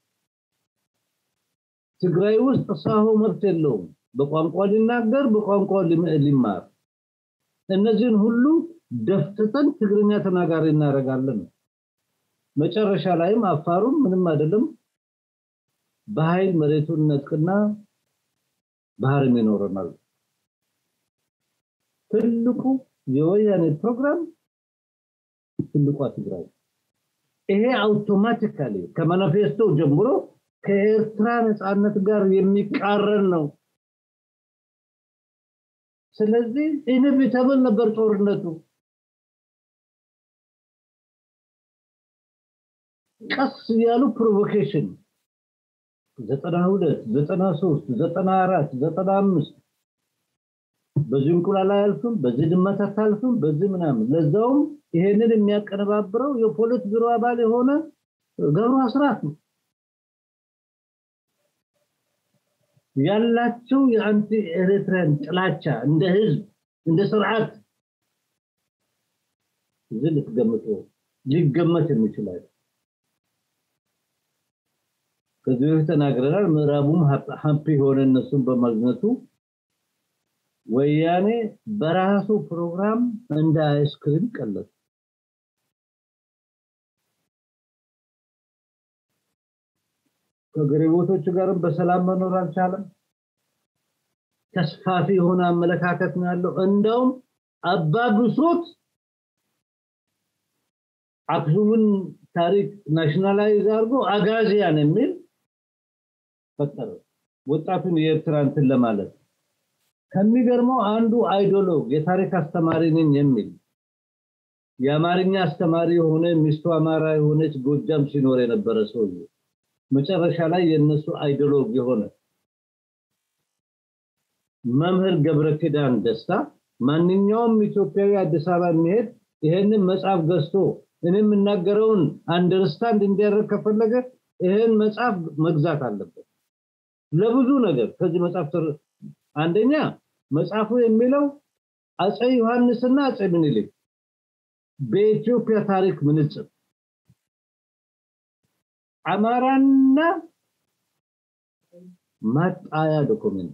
ትግራይ ውስጥ ሳሆ መብት የለውም። በቋንቋ ሊናገር በቋንቋ ሊማር እነዚህን ሁሉ ደፍጥጠን ትግርኛ ተናጋሪ እናደርጋለን። መጨረሻ ላይም አፋሩም ምንም አይደለም በኃይል መሬቱን ነጥቅና ባህርም ይኖረናል። ትልቁ የወያኔ ፕሮግራም ትልቋ ትግራይ ይሄ አውቶማቲካሊ ከማኒፌስቶ ጀምሮ ከኤርትራ ነፃነት ጋር የሚቃረን ነው። ስለዚህ ኢንቪተብል ነበር ጦርነቱ። ቀስ ያሉ ፕሮቮኬሽን ዘጠና ሁለት ዘጠና ሶስት ዘጠና አራት ዘጠና አምስት በዚህ እንቁላል አያልፍም፣ በዚህ ድመት አታልፍም፣ በዚህ ምናምን ለዛውም ይሄንን የሚያቀነባብረው የፖሊት ቢሮ አባል የሆነ ገብሩ አስራት ነው። ያላቸው የአንቲ ኤርትራን ጥላቻ እንደ ህዝብ እንደ ስርዓት እዚህ ልትገምጡ ሊገመት የሚችላል። ከዚህ በፊት ተናግረናል። ምዕራቡም ሀምፒ የሆነ እነሱን በማግኘቱ ወያኔ በራሱ ፕሮግራም እንደ አይስክሪም ቀለጠ። ከግሪቦቶቹ ጋርም በሰላም መኖር አልቻለም። ተስፋፊ የሆነ አመለካከት ነው ያለው። እንደውም አባብሶት አክሱምን ታሪክ ናሽናላይዝ አድርጎ አጋዚያን የሚል ፈጠረ። ወጣቱን የኤርትራ እንትን ለማለት ከሚገርመው አንዱ አይዶሎግ የታሪክ አስተማሪ ነኝ የሚል የአማርኛ አስተማሪ የሆነ ሚስቱ አማራ የሆነች ጎጃም ሲኖር የነበረ ሰውዬ መጨረሻ ላይ የነሱ አይዶሎግ የሆነ መምህር ገብረ ኪዳን ደስታ ማንኛውም ኢትዮጵያዊ አዲስ አበባ የሚሄድ ይሄንን መጽሐፍ ገዝቶ እኔ የምናገረውን አንደርስታንድ እንዲያደርግ ከፈለገ ይሄን መጽሐፍ መግዛት አለበት። ለብዙ ነገር ከዚህ መጽሐፍ አንደኛ መጽሐፉ የሚለው አጼ ዮሐንስና አጼ ምኒልክ በኢትዮጵያ ታሪክ ምንጽር አማራና ማጣያ ዶክመንት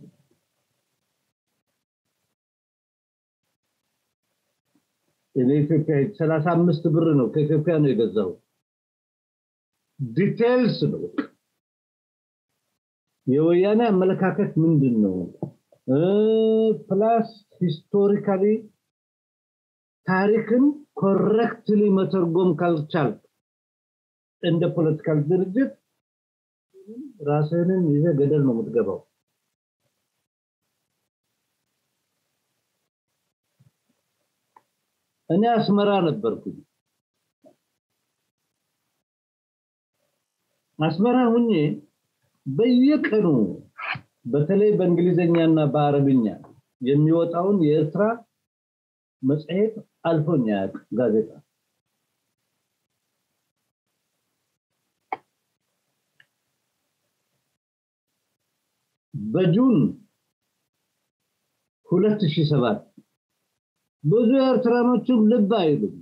ለኢትዮጵያ 35 ብር ነው ከኢትዮጵያ ነው የገዛው ዲቴልስ ነው የወያኔ አመለካከት ምንድን ነው ፕላስ ሂስቶሪካሊ ታሪክን ኮረክትሊ መተርጎም ካልቻልክ እንደ ፖለቲካል ድርጅት ራስህንን ይዘ ገደል ነው የምትገባው እኔ አስመራ ነበርኩኝ አስመራ ሁኜ በየቀኑ በተለይ በእንግሊዝኛና በአረብኛ የሚወጣውን የኤርትራ መጽሔት አልፎኝ ያቅ ጋዜጣ በጁን 2007 ብዙ ኤርትራኖችም ልብ አይሉም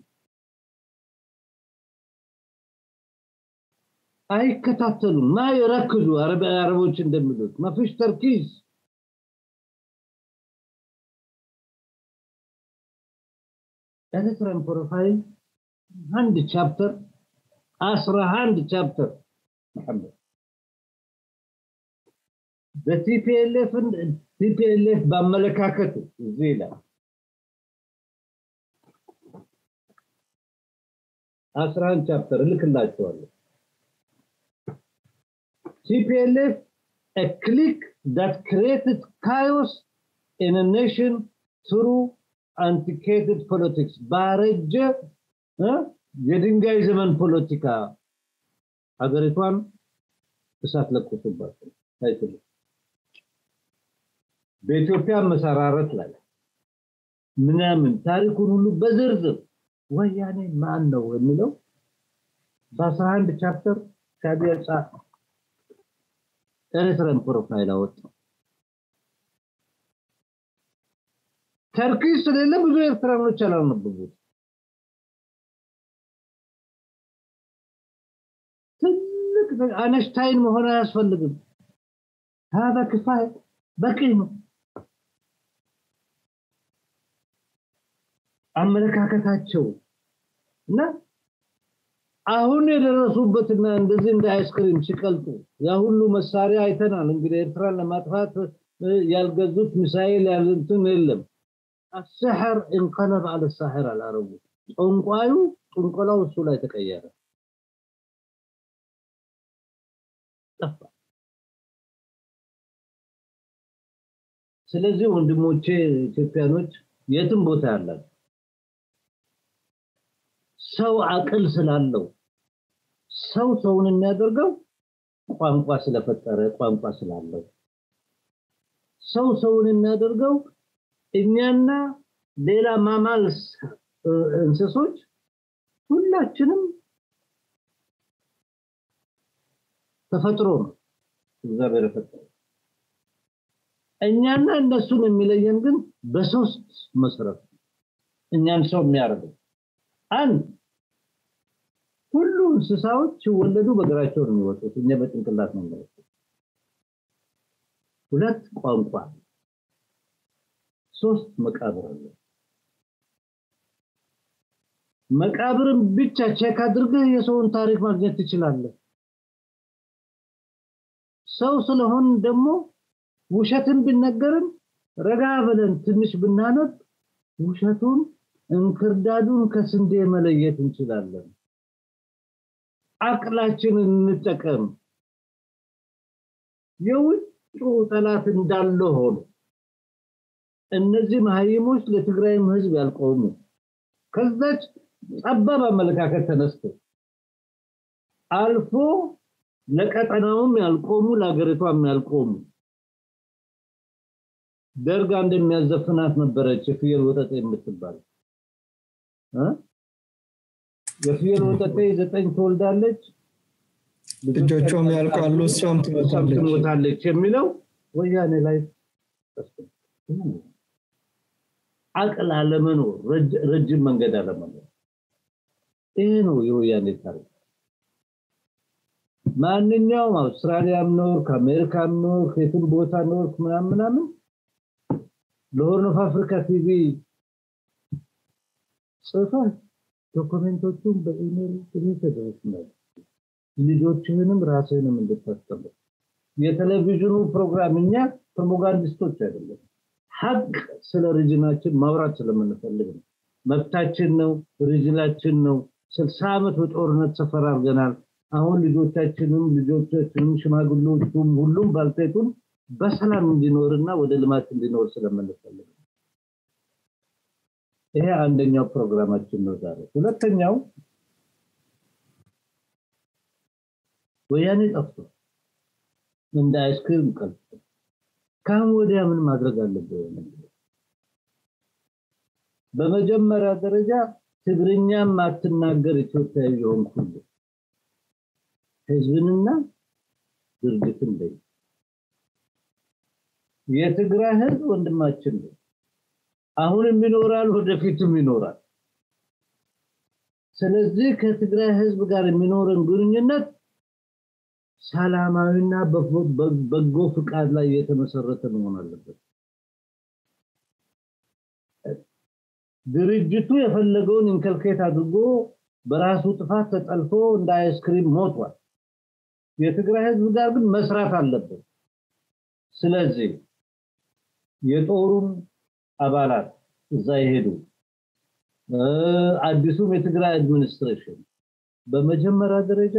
አይከታተሉም ማ ይረክዙ አረቦች እንደሚሉት መፍሽ ተርኪዝ ኤርትራን ፕሮፋይል አንድ ቻፕተር አስራ አንድ ቻፕተር መሐመድ በቲፒኤልኤፍ ቲፒኤልኤፍ በአመለካከቱ እዚህ ይላል አስራ አንድ ቻፕተር እልክላቸዋለሁ TPLF, a clique that created chaos in a nation through antiquated politics. ባረጀ የድንጋይ ዘመን ፖለቲካ ሀገሪቷን እሳት ለቆሱባቸው አይችሉም። በኢትዮጵያ መሰራረት ላይ ምናምን ታሪኩን ሁሉ በዝርዝር ወያኔ ማን ነው የሚለው በአስራ አንድ ቻፕተር ሻቢያ ኤርትራን ፕሮፋይል አወጣው። ተርኪ ስለሌለ ብዙ ኤርትራኖች አላነበቡት። ትልቅ አነስታይን መሆን አያስፈልግም። ሀዛ ክፋይ በቂ ነው። አመለካከታቸው እና አሁን የደረሱበትና እንደዚህ እንደ አይስክሪም ሲቀልጡ ያ ሁሉ መሳሪያ አይተናል። እንግዲህ ኤርትራን ለማጥፋት ያልገዙት ሚሳኤል ያልንትን የለም። አስሕር እንቀለብ አለ ሳሕር አላረቡ ጠንቋዩ ጥንቆላው እሱ ላይ ተቀየረ፣ ጠፋ። ስለዚህ ወንድሞቼ ኢትዮጵያኖች የትም ቦታ ያላቸው ሰው አቅል ስላለው ሰው ሰውን የሚያደርገው ቋንቋ ስለፈጠረ ቋንቋ ስላለው ሰው ሰውን የሚያደርገው እኛና ሌላ ማማልስ እንስሶች ሁላችንም ተፈጥሮ ነው እግዚአብሔር የፈጠረው። እኛና እነሱን የሚለየን ግን በሶስት መሰረት እኛን ሰው የሚያደርገው አንድ ሁሉ እንስሳዎች ሲወለዱ በእግራቸው ነው የሚወጡት፣ እኛ በጭንቅላት ነው የሚወጡት። ሁለት ቋንቋ፣ ሶስት መቃብር አለ። መቃብርን ብቻ ቼክ አድርገህ የሰውን ታሪክ ማግኘት ትችላለህ። ሰው ስለሆን ደግሞ ውሸትን ቢነገርም ረጋ ብለን ትንሽ ብናነብ ውሸቱን እንክርዳዱን ከስንዴ መለየት እንችላለን። አቅላችንን እንጠቀም። የውጭ ጠላት እንዳለ ሆኖ እነዚህ መሀይሞች ለትግራይም ህዝብ ያልቆሙ ከዛች ጠባብ አመለካከት ተነስተው አልፎ ለቀጠናውም ያልቆሙ ለሀገሪቷም ያልቆሙ ደርጋ እንደሚያዘፍናት ነበረች የፍየል ወጠጤ የምትባል የፍየል ወጠጤ ዘጠኝ ትወልዳለች ልጆቿም ያልቃሉ እሷም ትሞታለች የሚለው ወያኔ ላይ አቅል አለመኖር ረጅም መንገድ አለመኖር ይሄ ነው የወያኔ ታሪክ ማንኛውም አውስትራሊያም ኖርክ አሜሪካም ኖርክ የትም ቦታ ኖርክ ምናምን ምናምን ለሆርን ኦፍ አፍሪካ ቲቪ ጽፈህ ዶክመንቶቹን በኢሜል ተደረስናል ልጆችህንም ራስህንም እንድታስተምር የቴሌቪዥኑ ፕሮግራም እኛ ፕሮፓጋንዲስቶች አይደለም ሀቅ ስለ ሪጅናችን ማውራት ስለምንፈልግ ነው መብታችን ነው፣ ሪጅናችን ነው። ስልሳ ዓመት በጦርነት ሰፈር አድርገናል። አሁን ልጆቻችንም ልጆቻችንም ሽማግሌዎቹም ሁሉም ባልቴቱም በሰላም እንዲኖርና ወደ ልማት እንዲኖር ስለምንፈልግ ይሄ አንደኛው ፕሮግራማችን ነው ዛሬ። ሁለተኛው ወያኔ ጠፍቶ እንደ አይስክሪም ቀልጦ ከአሁን ወዲያ ምን ማድረግ አለብን? በመጀመሪያ ደረጃ ትግርኛ ማትናገር ኢትዮጵያዊ የሆንክ ሁሉ ህዝብንና ድርጅትን በይ። የትግራይ ህዝብ ወንድማችን ነው። አሁንም ይኖራል፣ ወደፊትም ይኖራል። ስለዚህ ከትግራይ ህዝብ ጋር የሚኖረን ግንኙነት ሰላማዊና በጎ ፍቃድ ላይ የተመሰረተ መሆን አለበት። ድርጅቱ የፈለገውን ኢንከልኬት አድርጎ በራሱ ጥፋት ተጠልፎ እንደ አይስክሪም ሞቷል። የትግራይ ህዝብ ጋር ግን መስራት አለበት። ስለዚህ የጦሩም አባላት እዛ ይሄዱ፣ አዲሱም የትግራይ አድሚኒስትሬሽን በመጀመሪያ ደረጃ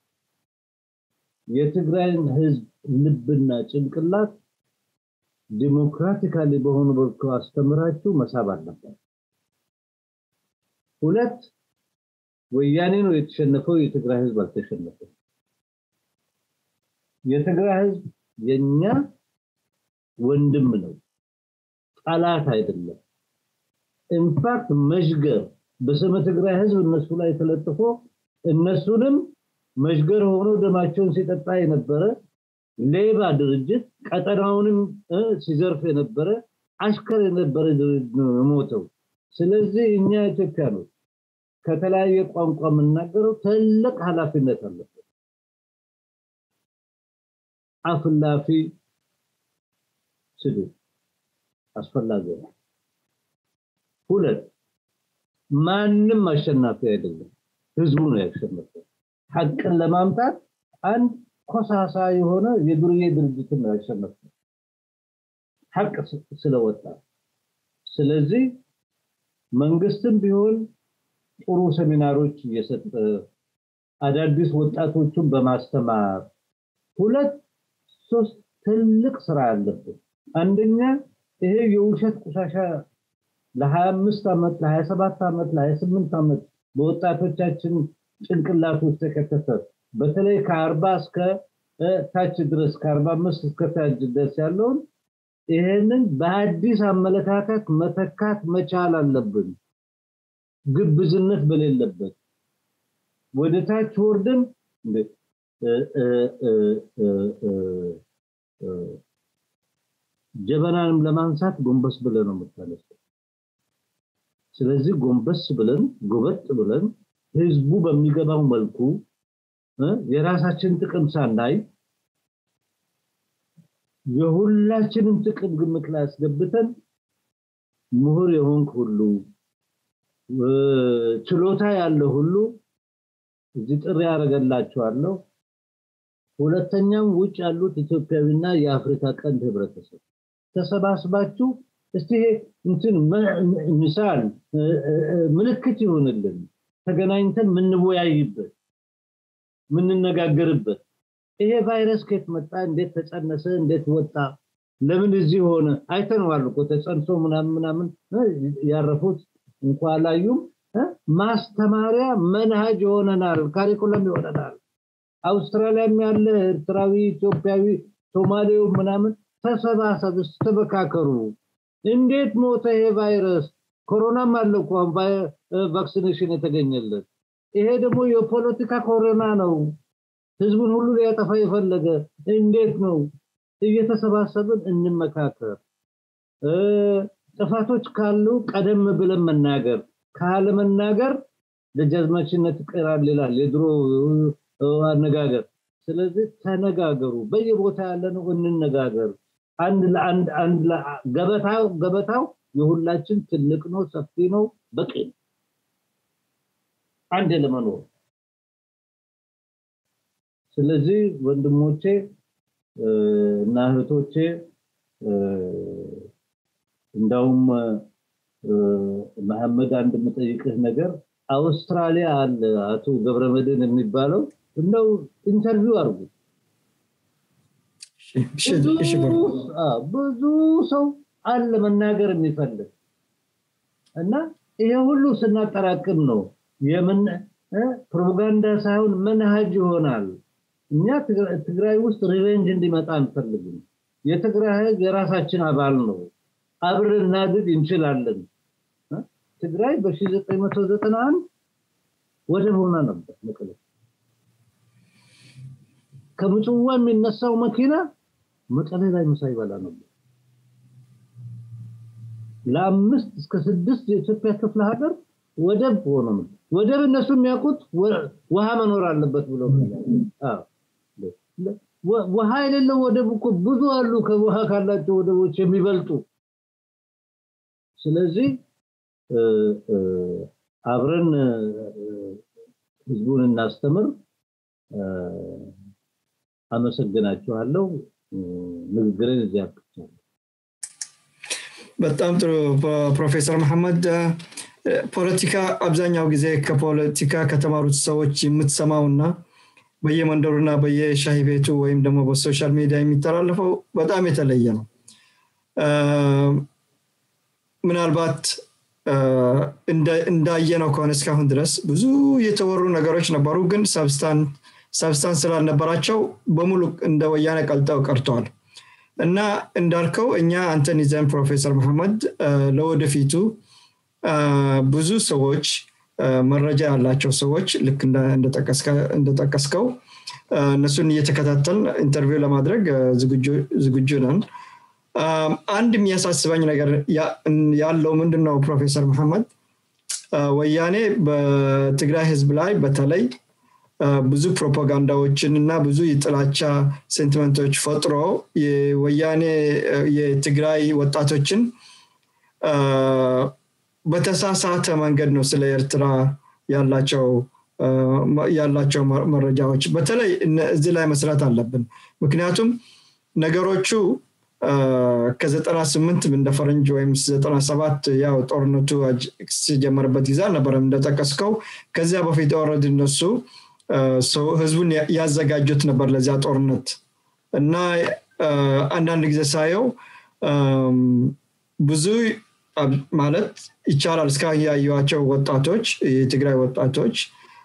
የትግራይን ህዝብ ልብና ጭንቅላት ዲሞክራቲካሊ በሆኑ መልኩ አስተምራችሁ መሳብ አለበት። ሁለት ወያኔ ነው የተሸነፈው፣ የትግራይ ህዝብ አልተሸነፈም። የትግራይ ህዝብ የኛ ወንድም ነው፣ ጠላት አይደለም። ኢንፋክት መሽገር በስመ ትግራይ ህዝብ እነሱ ላይ ተለጥፎ እነሱንም መሽገር ሆኖ ደማቸውን ሲጠጣ የነበረ ሌባ ድርጅት ቀጠናውንም ሲዘርፍ የነበረ አሽከር የነበረ ድርጅት ነው የሞተው። ስለዚህ እኛ ኢትዮጵያኖች ከተለያየ ቋንቋ የምናገረው ትልቅ ኃላፊነት አለበት። አፍላፊ ስድብ አስፈላጊ ነው። ሁለት ማንም አሸናፊ አይደለም፣ ህዝቡ ነው ያሸነፈው። ሐቅን ለማምጣት አንድ ኮሳሳ የሆነ የዱርዬ ድርጅትን ነው ያሸነፈው ሐቅ ስለወጣ። ስለዚህ መንግስትም ቢሆን ጥሩ ሴሚናሮች እየሰጠ አዳዲስ ወጣቶቹን በማስተማር ሁለት ሶስት ትልቅ ስራ አለብን። አንደኛ ይሄ የውሸት ቆሻሻ ለ25 ዓመት ለ27 ዓመት ለ28 ዓመት በወጣቶቻችን ጭንቅላት ውስጥ የከተተ በተለይ ከአርባ እስከ ታች ድረስ ከአርባ አምስት እስከ ታች ድረስ ያለውን ይሄንን በአዲስ አመለካከት መተካት መቻል አለብን። ግብዝነት በሌለበት ወደ ታች ወርደን ጀበናንም ለማንሳት ጎንበስ ብለን ነው የምታነሳው። ስለዚህ ጎንበስ ብለን ጎበጥ ብለን ህዝቡ በሚገባው መልኩ የራሳችን ጥቅም ሳናይ የሁላችንም ጥቅም ግምት ላይ አስገብተን ምሁር የሆንክ ሁሉ ችሎታ ያለው ሁሉ እዚህ ጥሪ ያደረገላቸዋለሁ። ሁለተኛም ውጭ ያሉት ኢትዮጵያዊና የአፍሪካ ቀንድ ህብረተሰብ ተሰባስባችሁ እስቲ እንትን ምሳል ምልክት ይሆንልን ተገናኝተን ምንወያይበት ምንነጋገርበት ይሄ ቫይረስ ከየት መጣ እንዴት ተጸነሰ እንዴት ወጣ ለምን እዚህ ሆነ አይተነዋል እኮ ተጸንሶ ምናምን ምናምን ያረፉት እንኳ አላዩም ማስተማሪያ መንሃጅ ይሆነናል ካሪኩለም ይሆነናል አውስትራሊያም ያለ ኤርትራዊ ኢትዮጵያዊ ሶማሌው ምናምን ተሰባሰብ ተበካከሩ እንዴት ሞተ ይሄ ቫይረስ ኮሮናም አለ እኮ ቫክሲኔሽን የተገኘለት ይሄ ደግሞ የፖለቲካ ኮሮና ነው ህዝቡን ሁሉ ሊያጠፋ የፈለገ እንዴት ነው እየተሰባሰብን እንመካከር ጥፋቶች ካሉ ቀደም ብለን መናገር ካለመናገር ደጃዝማችነት ይቀራል ይላል የድሮ አነጋገር ስለዚህ ተነጋገሩ በየቦታ ያለነው እንነጋገር አንድ ለአንድ አንድ ገበታው ገበታው የሁላችን ትልቅ ነው ሰፊ ነው በቂ ነው አንድ ለመኖር ስለዚህ ወንድሞቼ እና እህቶቼ እንዳውም መሐመድ አንድ የምጠይቅህ ነገር አውስትራሊያ አለ አቶ ገብረመድን የሚባለው እንደው ኢንተርቪው አድርጉ ብዙ ሰው አለ መናገር የሚፈልግ እና ይሄ ሁሉ ስናጠራቅም ነው የምን ፕሮፓጋንዳ ሳይሆን መንሃጅ ይሆናል እኛ ትግራይ ውስጥ ሪቬንጅ እንዲመጣ አንፈልግም የትግራይ ህዝብ የራሳችን አባል ነው አብረን እናድግ እንችላለን ትግራይ በ1991 ወደብ ሆና ነበር መቀለ ከምጽዋ የሚነሳው መኪና መቀሌ ላይ ምሳ ይበላ ነበር ለአምስት እስከ ስድስት የኢትዮጵያ ክፍለ ሀገር ወደብ ሆኖ ነው ወደብ እነሱ የሚያውቁት ውሃ መኖር አለበት ብሎ ውሃ የሌለው ወደብ እኮ ብዙ አሉ ከውሃ ካላቸው ወደቦች የሚበልጡ ስለዚህ አብረን ህዝቡን እናስተምር አመሰግናችኋለሁ ንግግርን እዚያ አብቅቻለሁ በጣም ጥሩ ፕሮፌሰር መሐመድ ፖለቲካ አብዛኛው ጊዜ ከፖለቲካ ከተማሩት ሰዎች የምትሰማውና በየመንደሩና በየሻሂ ቤቱ ወይም ደግሞ በሶሻል ሚዲያ የሚተላለፈው በጣም የተለየ ነው ምናልባት እንዳየነው ከሆነ እስካሁን ድረስ ብዙ የተወሩ ነገሮች ነበሩ ግን ሰብስታንስ ስላልነበራቸው በሙሉ እንደ ወያነ ቀልጠው ቀርተዋል እና እንዳልከው እኛ አንተን ይዘን ፕሮፌሰር መሐመድ ለወደፊቱ ብዙ ሰዎች መረጃ ያላቸው ሰዎች ልክ እንደጠቀስከው እነሱን እየተከታተል ኢንተርቪው ለማድረግ ዝግጁ ነን አንድ የሚያሳስበኝ ነገር ያለው ምንድን ነው ፕሮፌሰር መሐመድ ወያኔ በትግራይ ህዝብ ላይ በተለይ ብዙ ፕሮፓጋንዳዎችን እና ብዙ የጥላቻ ሴንቲመንቶች ፈጥሮ የወያኔ የትግራይ ወጣቶችን በተሳሳተ መንገድ ነው ስለ ኤርትራ ያላቸው ያላቸው መረጃዎች በተለይ እዚህ ላይ መስራት አለብን ምክንያቱም ነገሮቹ ከዘጠና ስምንት እንደ ፈረንጅ ወይም ዘጠና ሰባት ያው ጦርነቱ ሲጀመርበት ጊዜ አልነበረም እንደጠቀስከው ከዚያ በፊት ወረድ እነሱ ህዝቡን ያዘጋጁት ነበር ለዚያ ጦርነት እና አንዳንድ ጊዜ ሳየው ብዙ ማለት ይቻላል እስካሁን ያዩዋቸው ወጣቶች የትግራይ ወጣቶች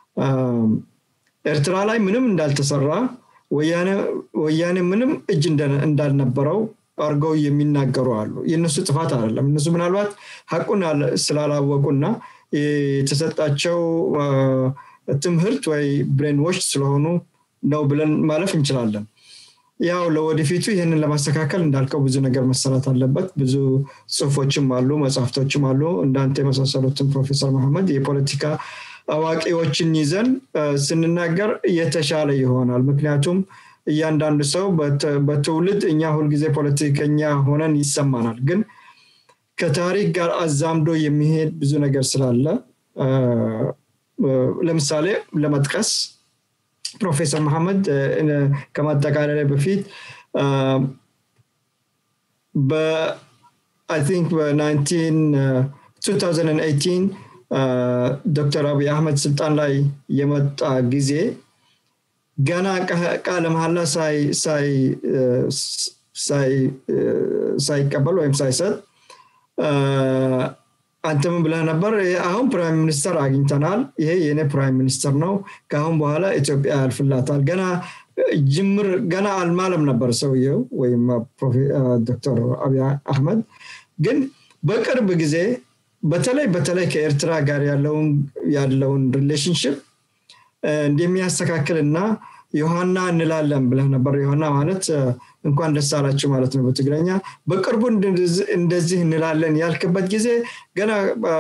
ኤርትራ ላይ ምንም እንዳልተሰራ ወያኔ ምንም እጅ እንዳልነበረው አርገው የሚናገሩ አሉ የእነሱ ጥፋት አይደለም እነሱ ምናልባት ሀቁን ስላላወቁና የተሰጣቸው ትምህርት ወይ ብሬንዎች ስለሆኑ ነው ብለን ማለፍ እንችላለን ያው ለወደፊቱ ይህንን ለማስተካከል እንዳልከው ብዙ ነገር መሰራት አለበት ብዙ ጽሁፎችም አሉ መጽሐፍቶችም አሉ እንዳንተ የመሳሰሉትን ፕሮፌሰር መሐመድ የፖለቲካ አዋቂዎችን ይዘን ስንናገር የተሻለ ይሆናል ምክንያቱም እያንዳንዱ ሰው በትውልድ እኛ ሁልጊዜ ፖለቲከኛ ሆነን ይሰማናል ግን ከታሪክ ጋር አዛምዶ የሚሄድ ብዙ ነገር ስላለ ለምሳሌ ለመጥቀስ ፕሮፌሰር መሐመድ ከማጠቃለያ በፊት በአይ ቲንክ በ2018 ዶክተር አብይ አህመድ ስልጣን ላይ የመጣ ጊዜ ገና ቃለ መሀላ ሳይቀበል ወይም ሳይሰጥ አንተ ምን ብለህ ነበር አሁን ፕራይም ሚኒስተር አግኝተናል ይሄ የኔ ፕራይም ሚኒስተር ነው ከአሁን በኋላ ኢትዮጵያ ያልፍላታል ገና ጅምር ገና አልማለም ነበር ሰውየው ወይም ዶክተር አብይ አህመድ ግን በቅርብ ጊዜ በተለይ በተለይ ከኤርትራ ጋር ያለውን ሪሌሽንሽፕ እንደሚያስተካክል እና ዮሐና እንላለን ብለህ ነበር ዮሐና ማለት እንኳን ደስ አላችሁ ማለት ነው በትግረኛ በቅርቡ እንደዚህ እንላለን ያልክበት ጊዜ ገና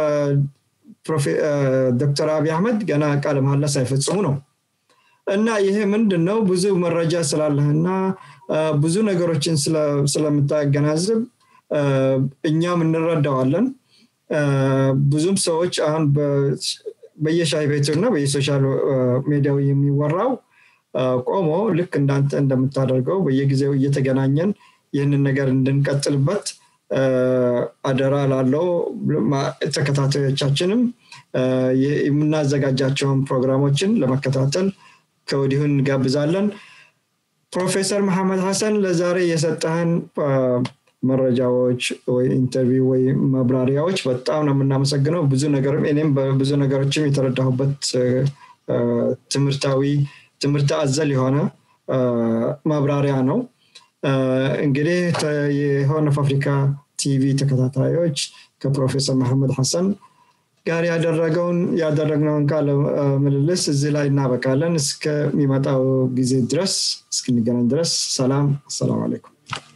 ዶክተር አብይ አህመድ ገና ቃለ መሀላ ሳይፈጽሙ ነው እና ይሄ ምንድን ነው ብዙ መረጃ ስላለህና ብዙ ነገሮችን ስለምታገናዝብ እኛም እንረዳዋለን ብዙም ሰዎች አሁን በየሻይ ቤቱ እና በየሶሻል ሚዲያው የሚወራው ቆሞ ልክ እንዳንተ እንደምታደርገው በየጊዜው እየተገናኘን ይህንን ነገር እንድንቀጥልበት አደራ ላለው ተከታታዮቻችንም የምናዘጋጃቸውን ፕሮግራሞችን ለመከታተል ከወዲሁ እንጋብዛለን ፕሮፌሰር መሐመድ ሀሰን ለዛሬ የሰጠህን መረጃዎች ወይ ኢንተርቪው ወይ ማብራሪያዎች በጣም ነው የምናመሰግነው ብዙ ነገርም እኔም ብዙ ነገሮችም የተረዳሁበት ትምህርታዊ ትምህርት አዘል የሆነ ማብራሪያ ነው እንግዲህ የሆርን ኦፍ አፍሪካ ቲቪ ተከታታዮች ከፕሮፌሰር መሐመድ ሐሰን ጋር ያደረገውን ያደረግነውን ቃለ ምልልስ እዚህ ላይ እናበቃለን እስከሚመጣው ጊዜ ድረስ እስክንገናኝ ድረስ ሰላም አሰላሙ አለይኩም